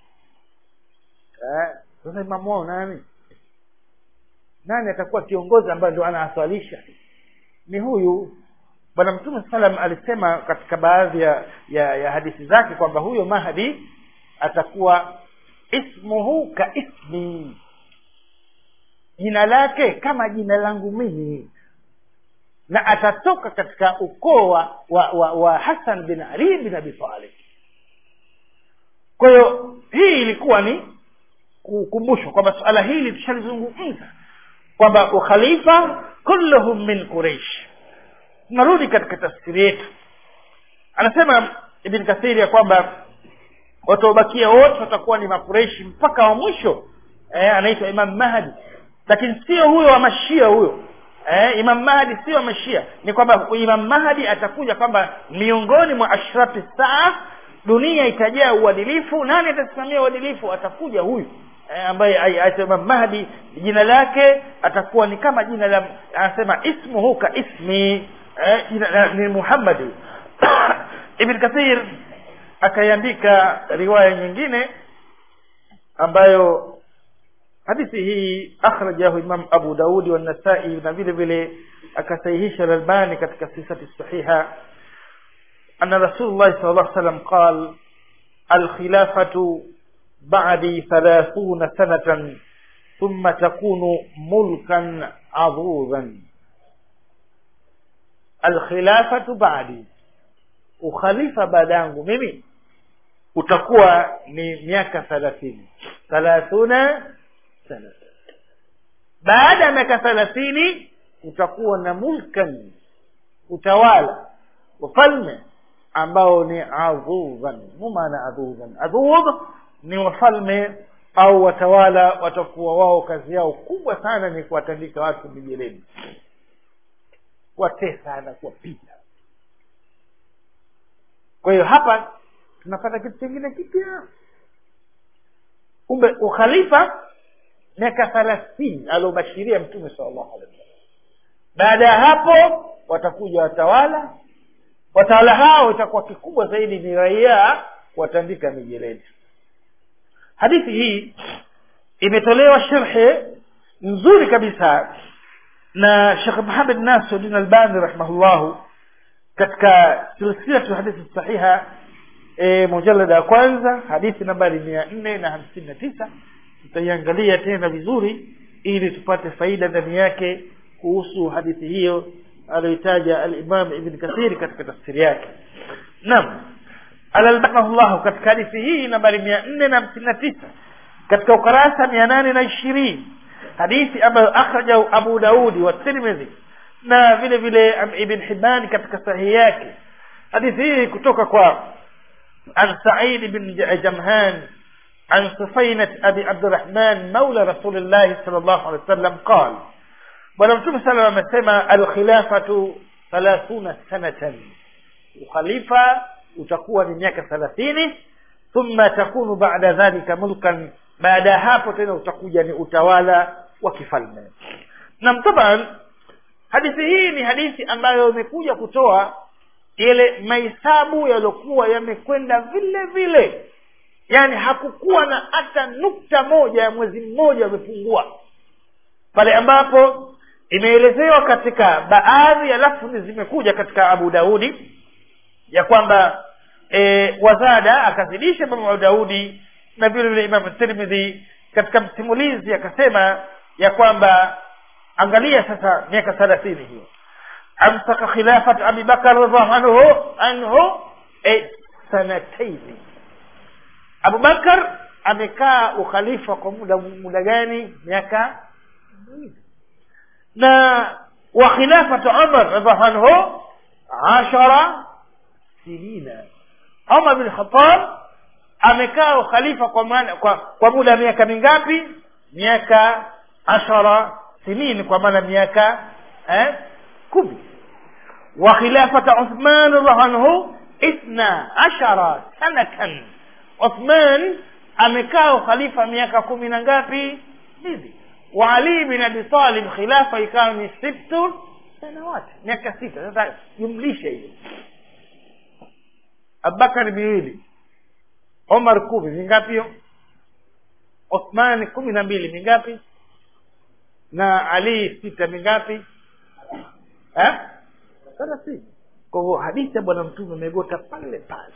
eh, sasa imamu wao nani nani atakuwa kiongozi ambaye ndo anawaswalisha ni huyu bwana mtume salam alisema katika baadhi ya, ya, ya hadithi zake kwamba huyo mahdi atakuwa ismuhu ka ismi jina lake kama jina langu mimi na atatoka katika ukoo wa, wa, wa, wa hasan bin ali bin abi talib kwa hiyo hii ilikuwa ni kukumbushwa kwamba suala hili tushalizungumza kwamba ukhalifa kulluhum min quraish tunarudi katika tafsiri yetu anasema ibn kathiri ya kwamba wataobakia wote watakuwa ni makureishi mpaka wa mwisho eh, anaitwa imam mahdi lakini sio huyo wa mashia huyo eh, imam mahdi sio wa mashia ni kwamba imam mahdi atakuja kwamba miongoni mwa ashrafi saa dunia itajaa uadilifu nani atasimamia uadilifu atakuja huyu eh, ambaye aitwa imam mahdi jina lake atakuwa ni kama jina la anasema ismuhu ka ismi eh, jina ni muhammadi ibn kathir akaiandika riwaya nyingine ambayo hadithi hii akhrajahu imam abu daudi wanasai na vile vile akasahihisha lalbani katika sifati sahiha ana rasulullah sal llah salam qal alkhilafatu ba'di thalathuna sanatan thumma takunu mulkan adhuran alkhilafatu ba'di ukhalifa baada yangu mimi utakuwa ni miaka thalathini thalathuna sana baada ya miaka thelathini utakuwa na mulkan utawala wafalme ambao ni adhuban mu maana adhuban adhub ni wafalme au watawala watakuwa wao kazi yao kubwa sana ni kuwatandika watu mijeleni kuwatesa na kuwapiga kwa hiyo hapa tunapata kitu kingine kipya kumbe ukhalifa miaka thelathini aliobashiria mtume sala llahu alehi wasallam baada ya hapo watakuja watawala watawala hao itakuwa kikubwa zaidi ni raia kuwatandika mijeledi hadithi hii imetolewa sherhe nzuri kabisa na shekh muhamed nasiruddin albani rahimahullahu katika silsilatu hadithi sahiha e, mujalada ya kwanza hadithi nambari mia nne na hamsini na tisa tutaiangalia tena vizuri ili tupate faida ndani yake kuhusu hadithi hiyo aliyoitaja alimam ibn kathiri katika tafsiri yake naam alalbanahullahu katika hadithi hii nambari mia nne na hamsini na tisa katika ukarasa mia nane na ishirini hadithi ambayo akhrajahu abu daudi wa tirmidhi na vile vile ibn hibani katika sahihi yake hadithi hii kutoka kwa an said bin jamhan عن سفينة أبي عبد الرحمن مولى رسول الله صلى الله عليه وسلم قال ولم صلى الله عليه الخلافة ثلاثون سنة وخليفة utakuwa ni miaka thelathini thumma takunu baada dhalika mulkan baada ya hapo tena utakuja ni utawala wa kifalme nam taban hadithi hii ni hadithi ambayo imekuja kutoa ile mahesabu yaliokuwa yamekwenda vile vile yaani hakukuwa na hata nukta moja ya mwezi mmoja umepungua pale ambapo imeelezewa katika baadhi ya lafzi zimekuja katika abu daudi ya kwamba e, wazada akazidisha imamu daudi na vile vile imamu tirmidhi katika msimulizi akasema ya kwamba angalia sasa miaka thelathini hiyo amsaka khilafat abi bakar radhiallahu anhu anhu e, sanataini abubakar amekaa ukhalifa kwa muda muda gani miaka miwili na wa khilafatu umar radhiallahu anhu ashara sinina umar bin khatab amekaa ukhalifa kwa, maana, kwa, kwa muda wa miaka mingapi miaka ashara sinin kwa maana miaka eh, kumi wa khilafata uthman radhiallahu anhu ithna ashara sanatan uthman amekaa ukhalifa miaka kumi na ngapi mbili wa ali bin abi talib khilafa ikawa ni sittu sanawati miaka sita sasa jumlisha hiyo abubakari miwili omar kumi mingapi hiyo uthmani kumi na mbili mingapi na ali sita mingapi eh? thelathini kwa hivyo hadithi ya bwana mtume imegota pale pale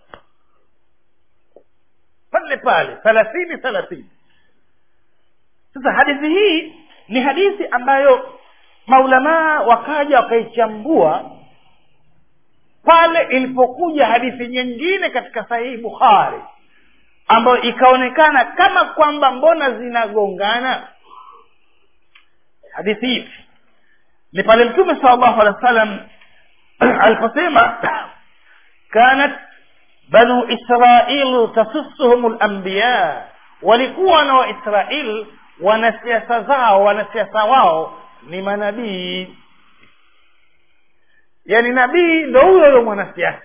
pale pale thelathini thelathini sasa hadithi hii ni hadithi ambayo maulamaa wakaja wakaichambua pale ilipokuja hadithi nyingine katika sahihi bukhari ambayo ikaonekana kama kwamba mbona zinagongana hadithi hivi ni pale mtume sal llahu alehi wa sallam aliposema kanat banu israil tasusuhum lambiya walikuwa na waisrail wanasiasa zao wanasiasa wao ni manabii yani nabii ndo huyo huyo mwanasiasa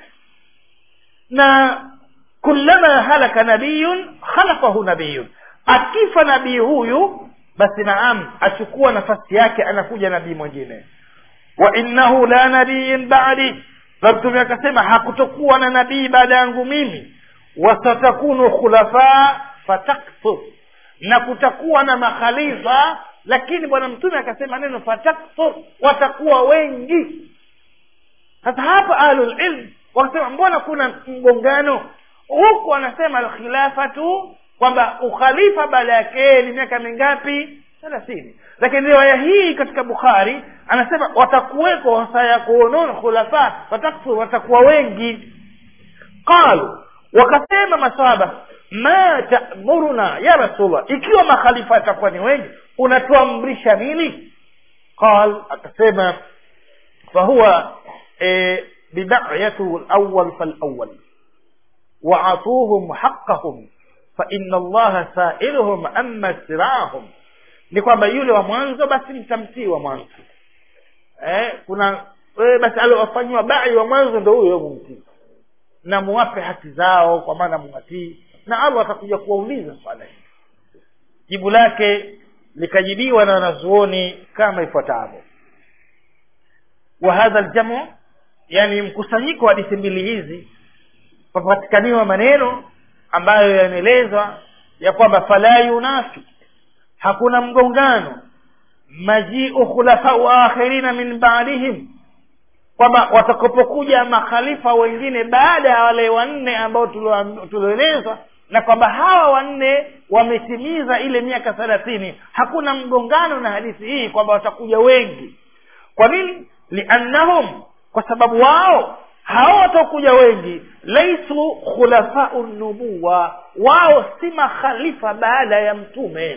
na kullama halaka nabiyun khalafahu nabiyun akifa nabii huyu basi naam achukua nafasi yake anakuja nabii mwingine wa innahu la nabiyin badi na mtume akasema hakutokuwa na nabii baada yangu mimi wasatakunu khulafa fatakthur na kutakuwa na makhalifa lakini bwana mtume akasema neno fatakthur watakuwa wengi sasa hapa ahlulilm wakasema mbona kuna mgongano huku anasema alkhilafatu kwamba ukhalifa baada yake ni miaka mingapi thelathini lakini riwaya hii katika bukhari anasema watakuweko sayakunun khulafa watakfur watakuwa wengi qalu wakasema masahaba ma tamuruna ya rasulllah ikiwa makhalifa yatakuwa ni wengi unatuamrisha nini qal akasema fahuwa e, bidayatu lawal falawal waatuhum haqahum faina allaha sailuhum ama siraahum ni kwamba yule wa mwanzo basi mtamtii wa mwanzo eh, kuna wewe basi aliowafanyiwa bai wa mwanzo ndo huyo mumtii na muwape haki zao kwa maana muwatii na allah atakuja kuwauliza swala hili jibu lake likajibiwa na wanazuoni kama ifuatavyo wa hadha ljamu yani mkusanyiko wa hadithi mbili hizi papatikaniwa maneno ambayo yanaelezwa ya kwamba fala yunafi hakuna mgongano majiu khulafau akhirina min badihim kwamba watakapokuja makhalifa wengine baada ya wale wanne ambao tulioelezwa na kwamba hawa wanne wametimiza ile miaka thelathini hakuna mgongano na hadithi hii kwamba watakuja wengi kwa nini liannahum kwa sababu wao hao watakuja wengi laisu khulafau nubuwa wao si makhalifa baada ya mtume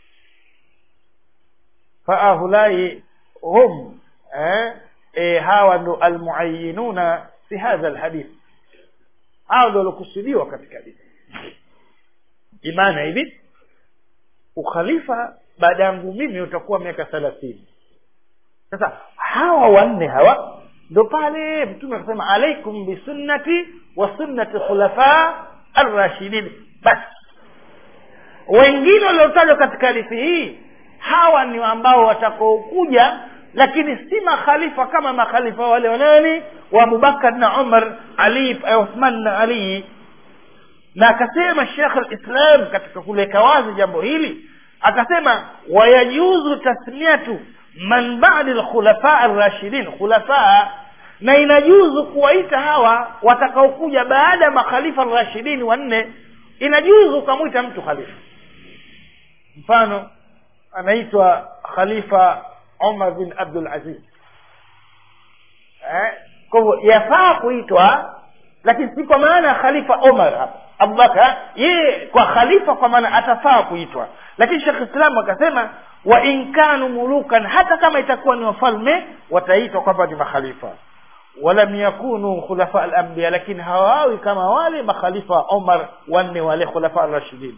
faahulai hum eh, eh, hawa ndo almuayinuna fi hadha lhadith hao ndo waliokusudiwa katika hadithi imana hivi ukhalifa baada yangu mimi utakuwa miaka thelathini sasa hawa wanne hawa ndo pale mtume akasema alaikum bisunnati wa sunnati khulafa arrashidin basi wengine waliotajwa katika hadithi hii hawa ni ambao watakaokuja lakini si makhalifa kama makhalifa wale wanani wa abubakar na umar ali uthman na ali na akasema shekh lislam katika kuleka wazi jambo hili akasema wayajuzu tasmiatu man badi lkhulafa arrashidin khulafa na inajuzu kuwaita hawa watakaokuja baada ya makhalifa rashidini wanne inajuzu ukamwita mtu khalifa mfano anaitwa khalifa umar bin abdul aziz eh? kwa hivyo yafaa kuitwa lakini si kwa maana ya khalifa omar hapa abubakar yeye kwa khalifa kwa maana atafaa kuitwa lakini shekh islamu akasema wa in kanu mulukan hata kama itakuwa ni wafalme wataitwa kwamba ni makhalifa walam yakunu khulafa alambiya lakini hawawi kama wale makhalifa wa omar wanne wale khulafa rashidin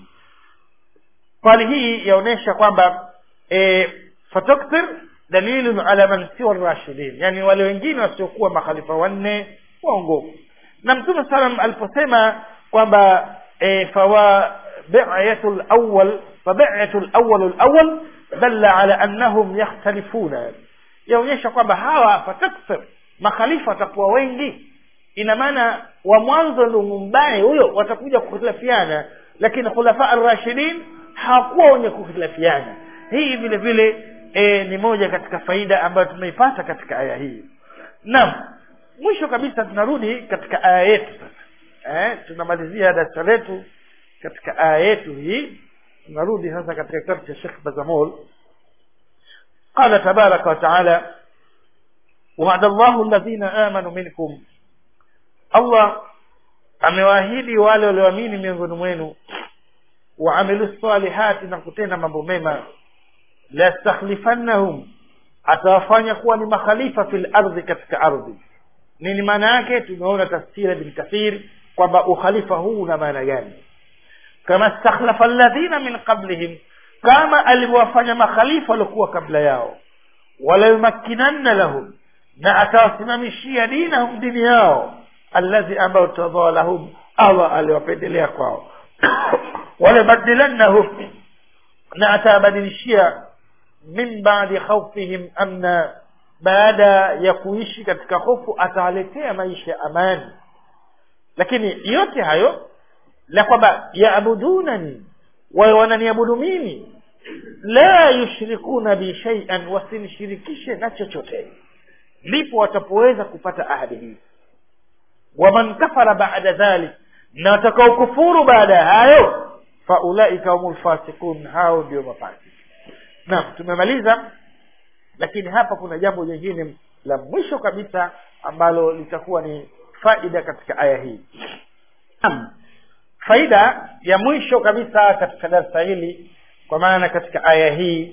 hali hii yaonyesha kwamba e, fatukthir dalilun ala man siwa rashidin yani wale wengine wasiokuwa makhalifa wanne waongofu na mtume salam aliposema kwamba e, fawa bi'atu lawal fabi'atu lawal lawal dalla ala annahum yakhtalifuna yaonyesha kwamba hawa fatakthir makhalifa watakuwa wengi ina maana wa mwanzo ndo mumbaye huyo watakuja kukhtilafiana lakini khulafa arrashidin hawakuwa wenye kukhtilafiana hii vile vile e, ni moja katika faida ambayo tumeipata katika aya hii naam mwisho kabisa tunarudi katika aya yetu sasa eh, tunamalizia darasa letu katika aya yetu hii tunarudi sasa katika kitabu cha Sheikh Bazamol قال تبارك وتعالى وعد الله الذين آمنوا منكم الله amewaahidi wale walioamini miongoni mwenu waamilu salihati na kutenda mambo mema lastakhlifannahum atawafanya kuwa ni makhalifa fil ardhi katika ardhi nini maana yake tumeona tafsiri bin kathir kwamba ukhalifa huu una maana gani kama stakhlafa alladhina min qablihim kama alivyowafanya makhalifa waliokuwa kabla yao walayumakkinanna lahum na atawasimamishia dinahum dini yao alladhi ambayo tadhaa lahum allah aliwapendelea kwao walabadilannahum na atawabadilishia min badi khaufihim amna baada ya kuishi katika hofu atawaletea maisha ya amani lakini yote hayo la kwamba yaabudunani wawe wananiabudu mimi la yushrikuna bi shay'an wasinishirikishe na chochote ndipo watapoweza kupata ahadi hii waman kafara baada dhalik na watakaokufuru baada ya hayo faulaika humul fasikun hao ndio mafasiki naam tumemaliza lakini hapa kuna jambo jingine la mwisho kabisa ambalo litakuwa ni faida katika aya hii naam faida ya mwisho kabisa katika darsa hili kwa maana katika aya hii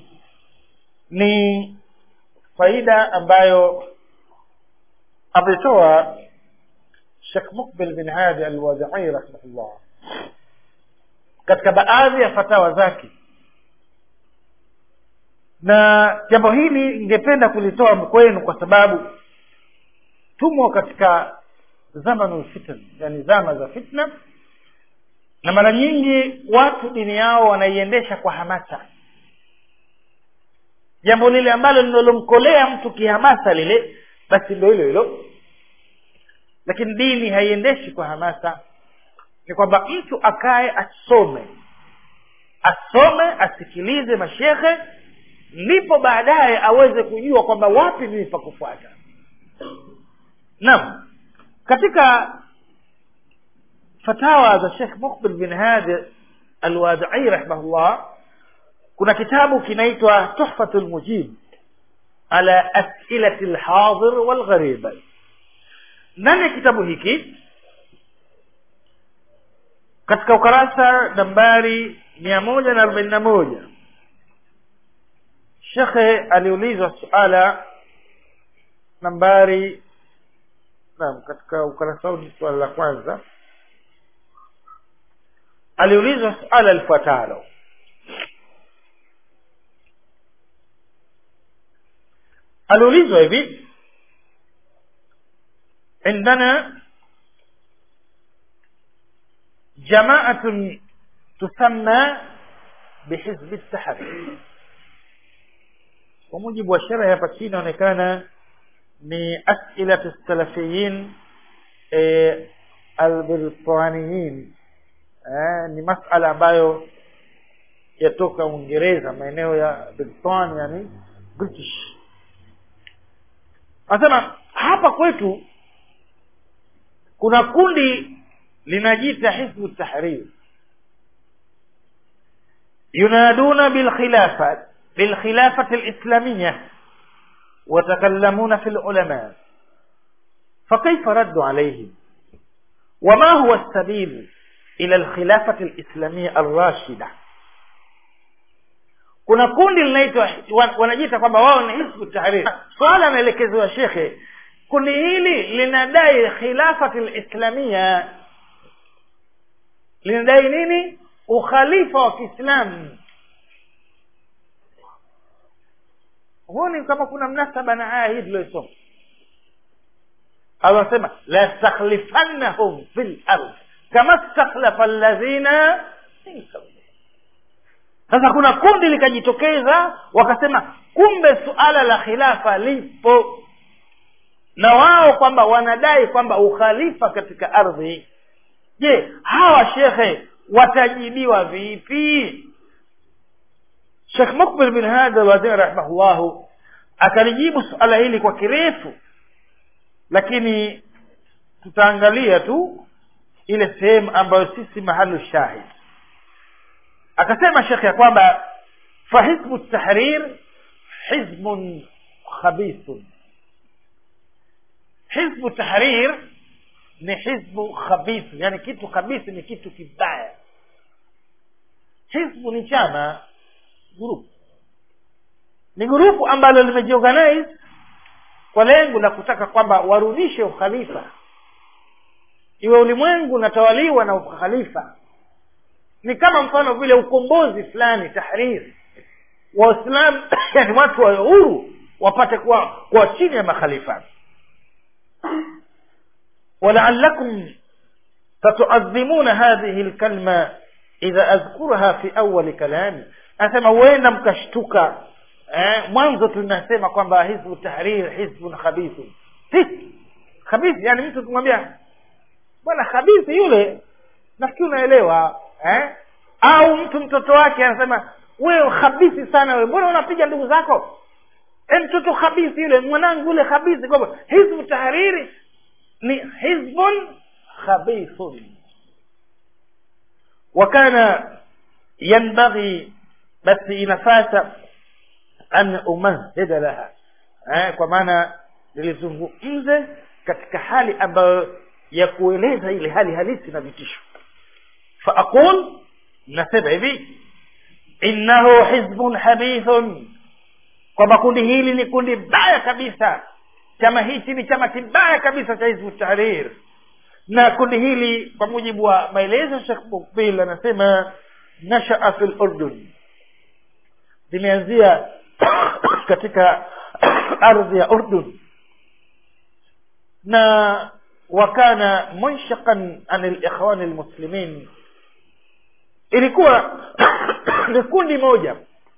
ni faida ambayo ametoa Sheikh Mukbil bin Hadi Al-Wadi'i rahimahullah katika baadhi ya fatawa zake na jambo hili ningependa kulitoa kwenu kwa sababu tumo katika zamanul fitan yani zama za fitna na mara nyingi watu dini yao wanaiendesha kwa hamasa jambo lile ambalo linalomkolea mtu kihamasa lile basi ndo hilo hilo lakini dini haiendeshi kwa hamasa ni kwamba mtu akae asome asome asikilize mashekhe ndipo baadaye aweze kujua kwamba wapi mimi pa kufuata naam katika fatawa za Sheikh Muqbil bin Hadi Al-Wadi'i rahimahullah kuna kitabu kinaitwa Tuhfatul Mujib ala as'ilati al-hadir wal gharib ndani ya kitabu hiki katika ukarasa nambari mia moja na arobaini na moja shekhe aliulizwa suala nambari naam katika ukarasa huu ni suala la kwanza aliulizwa suala lifuatalo aliulizwa hivi عندنا جماعة تسمى بحزب التحرير kwa mujibu wa sheria hapa chini inaonekana ni asilatu salafiyin e, albritaniyin e, ni masala ambayo yatoka uingereza maeneo ya britania yani british anasema hapa kwetu kuna kundi linajiita hizbu tahrir yunaduna bilkhilafat بالخلافة الإسلامية وتكلمون في العلماء fakaifa raddu alaihim wama huwa sabil ila lkhilafati lislamia alrashida kuna kundi linaitwa wanajiita kwamba wao ni hizbu tahrir swala anaelekezewa shekhe kundi hili linadai khilafati lislamia linadai nini ukhalifa wa kiislamu huoni kama kuna mnasaba na aya hii tuliyoisoma allah anasema lastakhlifannahum fi lard kama stakhlafa alladhina min qablihim sasa kuna kundi likajitokeza wakasema kumbe suala la khilafa lipo na wao kwamba wanadai kwamba ukhalifa katika ardhi je hawa shekhe watajibiwa vipi shekh mukbil bin hada waziri rahimahullahu akalijibu suala hili kwa kirefu lakini tutaangalia tu ile sehemu ambayo sisi mahalu shahid akasema shekhe ya kwamba fahizbu tahrir hizbun khabithun hizbu tahrir ni hizbu khabithu yani kitu khabithi ni kitu kibaya hizbu ni chama grupu ni grupu ambalo limejiorganize kwa lengo la kutaka kwamba warudishe ukhalifa iwe ulimwengu unatawaliwa na ukhalifa ni kama mfano vile ukombozi fulani tahrir waislamu yani watu wa uhuru wapate kuwa kuwa chini ya makhalifa ولعلكم تتعظمون هذه الكلمة إذا أذكرها في أول كلامي أسمى وين مكشتك eh, mwanzo tunasema kwamba hizbu tahrir hizbun khabithu khabithi yani mtu kumwambia bwana khabithi yule nafikiri unaelewa eh? au mtu mtoto wake anasema wewe khabithi sana wewe mbona unapiga ndugu zako e mtoto khabithi yule mwanangu yule khabithi kwamba hizbu tahriri ni hizbun khabithun wakana yanbaghi basi inafasa an umahida laha eh, kwa maana nilizungumze katika hali ambayo ya kueleza ile hali halisi na vitisho faaqul nasema hivi innahu hizbun habithun kwamba kundi hili ni kundi baya kabisa chama hichi ni chama kibaya kabisa cha hizbu tahrir na kundi hili kwa mujibu wa maelezo shekh mukbil anasema nashaa fi lurdun limeanzia katika ardhi ya urdun na wakana munshaqan an likhwani lmuslimin ilikuwa ni kundi moja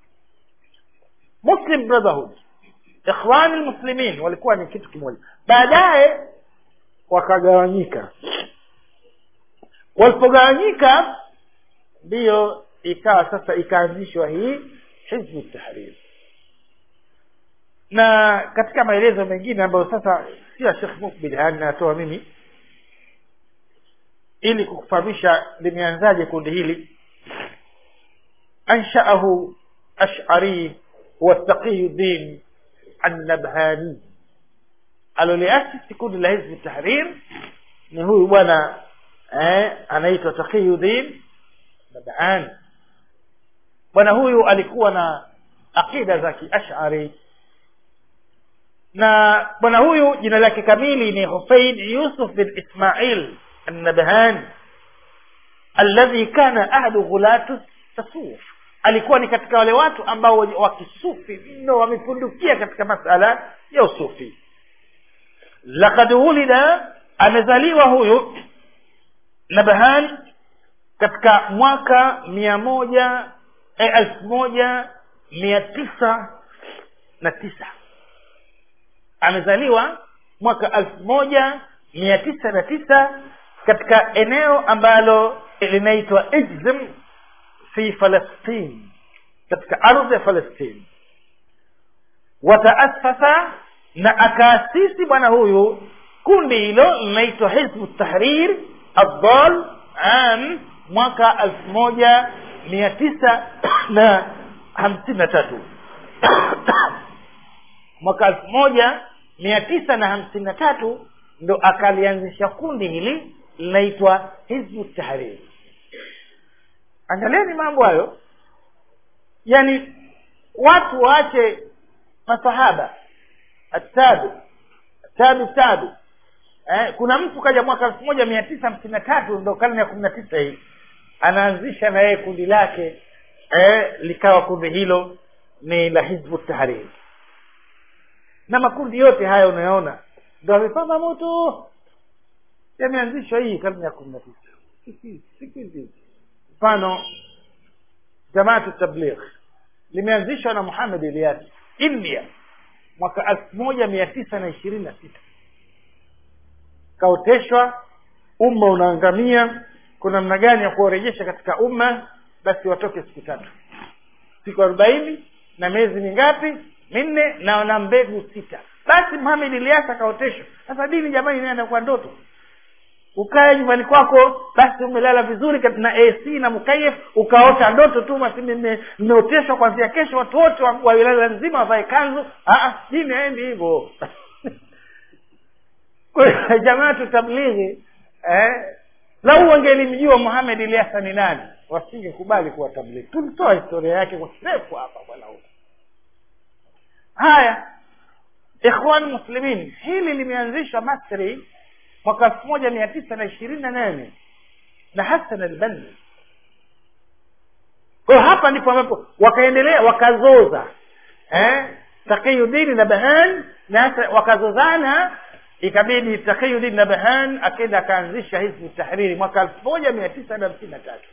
muslim brotherhood ikhwani lmuslimin walikuwa ni kitu kimoja baadaye wakagawanyika walipogawanyika ndiyo ikawa sasa ikaanzishwa hii hizbu tahrir na katika maelezo mengine ambayo sasa si ya shekh mukbil yani natoa mimi ili kukufahamisha limeanzaje kundi hili anshaahu ashari huwa taqiyuddin annabhani aloliasisi kundi la hizbi tahrir ni huyu bwana eh, anaitwa taqiyuddin nabhani bwana huyu alikuwa na aqida za kiashari na bwana huyu jina lake kamili ni husein yusuf bin ismail annabhan alladhi kana ahadu ghulatu tasuf alikuwa ni katika wale watu ambao wakisufi mno wamepundukia katika masala ya usufi lakad wulida amezaliwa huyu nabhan katika mwaka mia moja elfu moja mia tisa na tisa amezaliwa mwaka elfu moja mia tisa na tisa katika eneo ambalo linaitwa ijzim fi falastin katika ardhi ya falastin wataasasa na akaasisi bwana huyu kundi hilo linaitwa hizbu tahrir addal am mwaka elfu moja mia tisa na hamsini na tatu mwaka elfu moja mia tisa na hamsini na tatu ndo akalianzisha kundi hili linaitwa hizbu tahriri angalieni mambo hayo yani watu waache masahaba atabi tabi tabi eh, kuna mtu kaja mwaka elfu moja mia tisa hamsini na tatu ndo karne ya kumi na tisa hii anaanzisha na yeye kundi lake eh, likawa kundi hilo ni la hizbu tahriri na makundi yote haya unayoona ndo amepamba moto yameanzishwa hii karne ya kumi na tisa siku hizi mfano jamaatu tabligh limeanzishwa na muhamed elias india mwaka elfu moja mia tisa na ishirini na sita kaoteshwa umma unaangamia kuna namna gani ya kuwarejesha katika umma basi watoke siku tatu siku arobaini na miezi mingapi minne na na mbegu sita basi muhamed elias akaoteshwa sasa dini jamani inaenda kwa ndoto ukae nyumbani kwako basi umelala vizuri na ac na mkayef ukaota ndoto tu basi mmeoteshwa kwanzia kesho watu wote wa wa wilaya nzima wavae kanzu dini haendi hivyo jamaatu tablighi eh, lau wangelimjua muhamed iliasa ni nani wasingekubali kuwa tablighi tulitoa historia yake kwa kirefu hapa bwana huyu haya ikhwan muslimin hili limeanzishwa masri mwaka elfu moja mia tisa na ishirini na nane na hasan albanni kwayo hapa ndipo ambapo wakaendelea wakazoza eh? takiyudini na bahan na wakazozana ikabidi takiyudini na bahan akenda akaanzisha hizbu tahriri mwaka elfu moja mia tisa na hamsini na tatu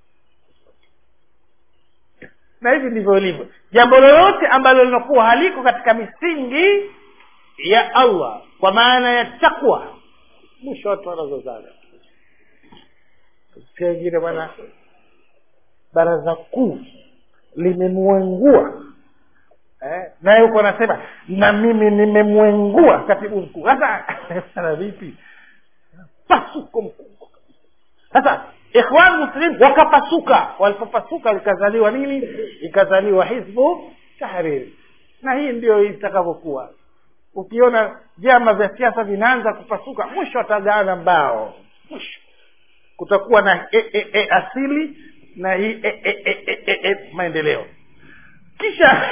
na hivi ndivyo ilivyo jambo lolote ambalo linakuwa haliko katika misingi ya allah kwa maana ya takwa mwisho watu wanazozana sikia wengine bwana baraza kuu limemwengua eh, naye huko anasema na mimi nimemwengua katibu mkuu sasa sana vipi pasuko mkubwa sasa ikhwan muslim wakapasuka walipopasuka likazaliwa nini ikazaliwa hizbu tahriri na hii ndio itakavyokuwa ukiona vyama vya siasa vinaanza kupasuka mwisho watagaana mbao mwisho kutakuwa na e, e, e, asili na hii e, e, e, e, e, e, maendeleo kisha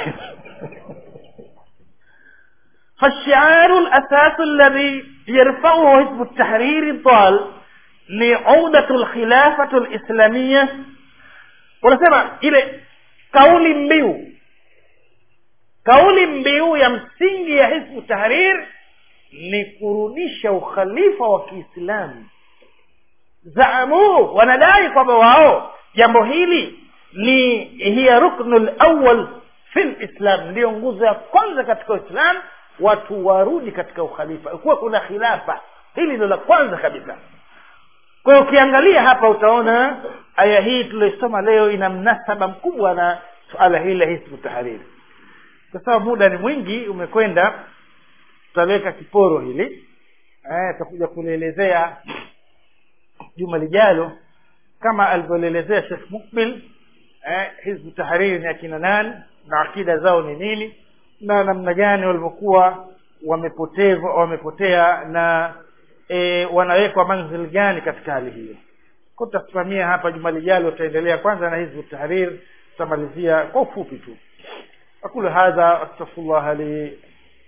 فالشعار الأساس الذي يرفعه حزب التحرير الضال لعودة الخلافة الإسلامية wanasema ile kauli mbiu kauli mbiu ya msingi ya hizbu tahrir ni kurudisha ukhalifa wa kiislamu zaamu wanadai kwamba wao jambo hili ni hiya ruknu lawal fi lislam ndiyo nguzo ya kwanza katika uislam watu warudi katika ukhalifa kuwa kuna khilafa hili ndio la kwanza kabisa kwa hiyo ukiangalia hapa utaona aya hii tulioisoma leo ina mnasaba mkubwa na suala hili la hisbu tahariri kwa sababu muda ni mwingi umekwenda tutaweka kiporo hili tutakuja kulielezea juma lijalo kama alivyolielezea shekh mukbil eh, hizbu tahariri ni akina nani na akida zao ni nini na namna gani walivyokuwa wamepoteva wamepotea na e, wanawekwa manzil gani katika hali hiyo ko tutasimamia hapa juma lijalo tutaendelea kwanza na hizbu tahrir tutamalizia kwa ufupi tu aqulu hadha astaghfirullah li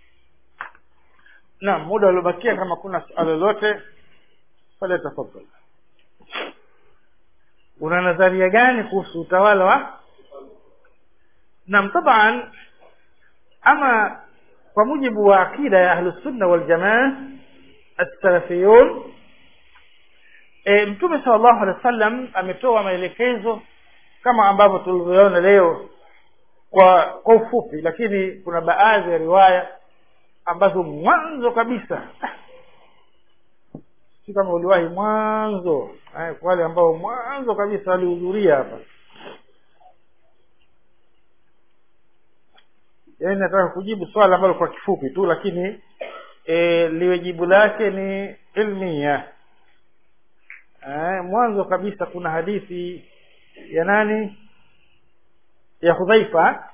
naam muda uliobakia kama kuna suala lolote fale tafadhal una nadharia gani kuhusu utawala wa naam taban ama kwa mujibu wa akida ya ahlusunna waljamaa assalafiyun e, mtume sala llahu alehi wa sallam ametoa maelekezo kama ambavyo tulivyoona leo kwa kwa ufupi lakini kuna baadhi ya riwaya ambazo mwanzo kabisa si kama uliwahi mwanzo eh, kwa wale ambao mwanzo kabisa walihudhuria hapa yaani nataka kujibu swala ambalo kwa kifupi tu lakini e, liwe jibu lake ni ilmia e, mwanzo kabisa kuna hadithi ya nani ya hudhaifa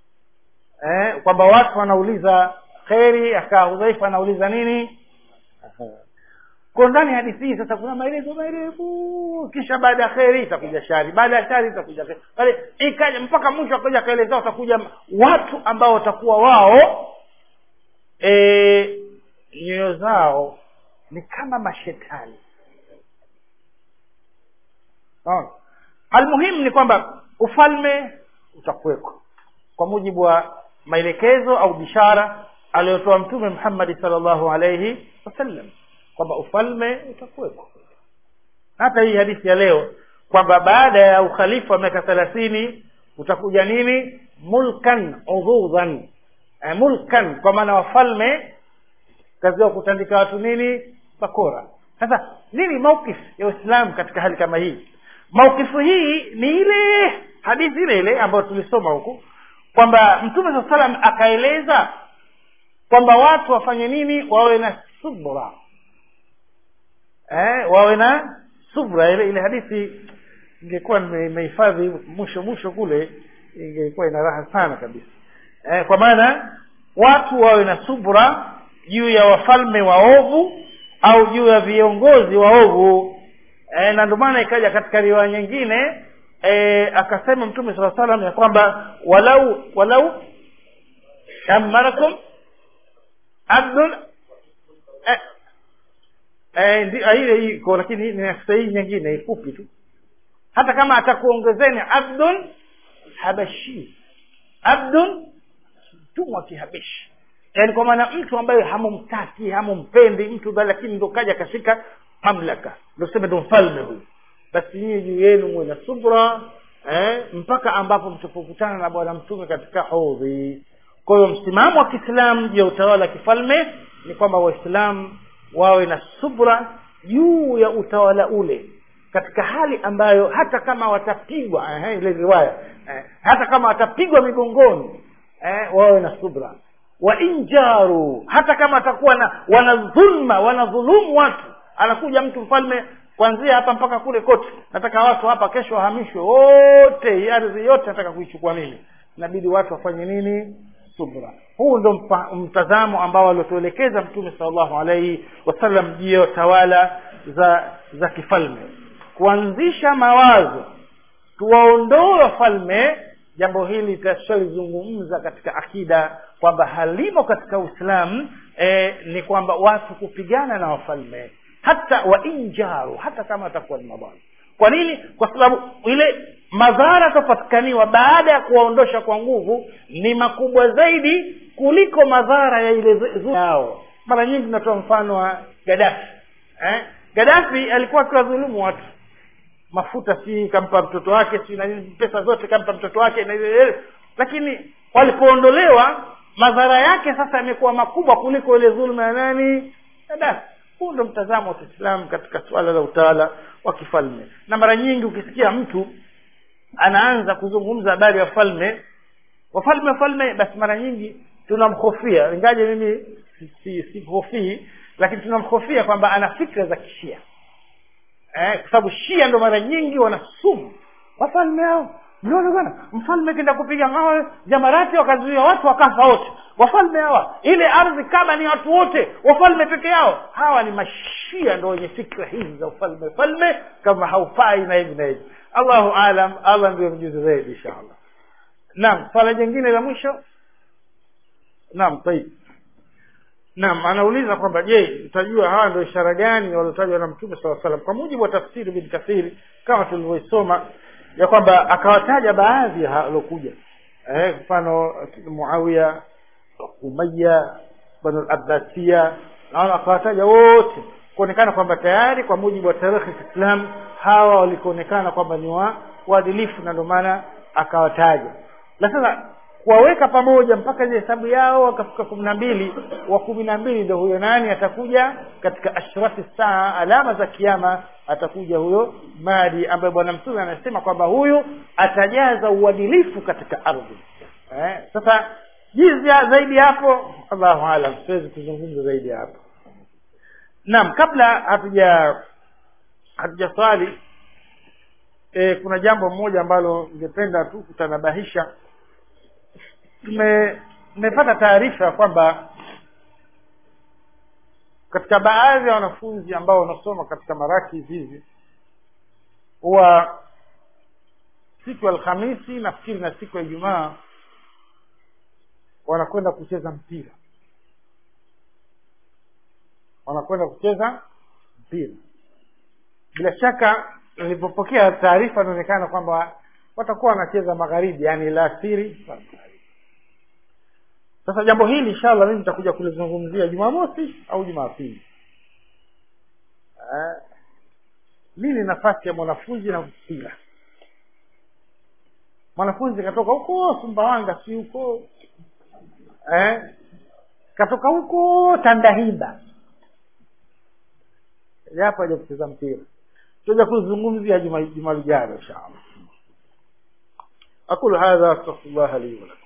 e, kwamba watu wanauliza kheri akaa hudhaifa anauliza nini kwa ndani ya hadithi hii sasa kuna maelezo marefu kisha baada ya kheri itakuja shari baada ya shari itakuja kheri pale ikaja mpaka mwisho akaja akaelezea watakuja watu ambao watakuwa wao e, nyoyo zao ni kama mashetani Naona? almuhimu ni kwamba ufalme utakuweko kwa mujibu wa maelekezo au bishara aliyotoa mtume muhammadi salllahu alaihi wasallam kwamba ufalme utakuweko hata hii hadithi ya leo kwamba baada ya ukhalifa wa miaka thelathini utakuja nini mulkan udhudhan e, mulkan kwa maana wafalme kazi yao kutandika watu nini bakora sasa nini mauqif ya uislamu katika hali kama hii maukifu hii ni ile hadithi ile ile ambayo tulisoma huku kwamba mtume saa salam akaeleza kwamba watu wafanye nini wawe na subra eh, wawe na subra ile ile hadithi ingekuwa nimehifadhi mwisho mwisho kule ingekuwa ina raha sana kabisa eh, kwa maana watu wawe na subra juu ya wafalme waovu au juu ya viongozi waovu e, na ndio maana ikaja katika riwaya nyingine e, akasema mtume saa salam ya kwamba walau walau amarakum abdul eh, eh, ndi- ah, ile iko lakini ni sahihi nyingine ifupi tu hata kama atakuongezeni abdun habashi abdun mtumwa kihabishi yaani kwa maana mtu ambaye hamumtaki hamumpendi mtu bali lakini ndo kaja akashika mamlaka ndo sema ndo mfalme huyu basi nyinyi juu yenu muwe na subra eh, mpaka ambapo mtapokutana na bwana mtume katika hodhi kwa hiyo msimamo wa kiislamu juu ya utawala wa kifalme ni kwamba waislamu wawe na subra juu ya utawala ule katika hali ambayo hata kama watapigwa eh, ile riwaya eh, hata kama watapigwa migongoni eh, wawe na subra wa injaru hata kama atakuwa na wanadhulma wanadhulumu watu anakuja mtu mfalme kuanzia hapa mpaka kule kote nataka watu hapa kesho wahamishwe wote hii ardhi yote nataka kuichukua mimi inabidi watu wafanye nini subra huu ndo mpa- mtazamo ambao aliotuelekeza mtume salllahu alaihi wasallam juu ya tawala za za kifalme kuanzisha mawazo tuwaondoe wafalme jambo hili tutashalizungumza katika akida kwamba halimo katika uislamu e, ni kwamba watu kupigana na wafalme hata wainjaru hata kama watakuwa ni mabwana kwa nini kwa sababu ile madhara yatapatikaniwa baada ya kuwaondosha kwa nguvu ni makubwa zaidi kuliko madhara ya ile zu- zu- yao mara nyingi tunatoa mfano wa gadafi eh? gadafi alikuwa akiwadhulumu watu mafuta si kampa mtoto wake si na nini, pesa zote kampa mtoto wake na ile- ile. lakini walipoondolewa madhara yake sasa yamekuwa makubwa kuliko ile dhuluma ya nani Gaddafi. huu ndo mtazamo wa kiislamu katika suala la utawala wa kifalme na mara nyingi ukisikia mtu anaanza kuzungumza habari ya falme wafalme wafalme basi mara nyingi tunamhofia ingaje mimi sihofii si, si sihofii, lakini tunamhofia kwamba ana fikra za kishia eh, kwa sababu shia ndo mara nyingi wana sumu wafalme hao mnaona bwana mfalme kenda kupiga mawe jamarati wakazuia watu wakafa wote wafalme hawa ile ardhi kama ni watu wote wafalme peke yao hawa ni mashia ndo wenye fikra hizi za ufalme falme kama haufai na hivi na hivi allahu alam allah ndio mjuzi zaidi inshallah naam swala jingine la mwisho naam tayib naam anauliza kwamba je utajua hawa ndio ishara gani waliotajwa na mtume saa salam kwa mujibu wa tafsiri bin kathiri kama tulivyoisoma ya kwamba akawataja baadhi ya waliokuja eh, mfano muawiya umaya banu labasia naona akawataja wote kuonekana kwamba tayari kwa mujibu wa tarikhi ya kiislam hawa walikuonekana kwamba ni wa waadilifu na ndio maana akawataja na sasa kuwaweka pamoja mpaka ile hesabu yao wakafika kumi na mbili wa kumi na mbili ndo huyo nani atakuja katika ashrafi saa alama za kiama atakuja huyo madi ambaye bwana mtume anasema kwamba huyu atajaza uadilifu katika ardhi eh, sasa jizi ya- zaidi ya hapo allahu alam siwezi kuzungumza zaidi ya hapo naam kabla hatuja hatujaswali e, kuna jambo moja ambalo ningependa tu kutanabahisha tume tumepata taarifa kwamba katika baadhi ya wanafunzi ambao wanasoma katika maraki hizi huwa siku ya alhamisi nafikiri na siku ya ijumaa wanakwenda kucheza mpira wanakwenda kucheza mpira bila shaka nilipopokea taarifa inaonekana kwamba watakuwa wanacheza magharibi yani laasiri sasa jambo hili inshallah mimi nitakuja kulizungumzia jumamosi au jumapili eh, nini nafasi ya mwanafunzi na mpira mwanafunzi katoka huko sumbawanga si huko eh, katoka huko tandahimba japo haja kucheza mpira tutaja kuzungumzia juma juma lijalo inshallah aqulu hadha astaghfirullah li wa lakum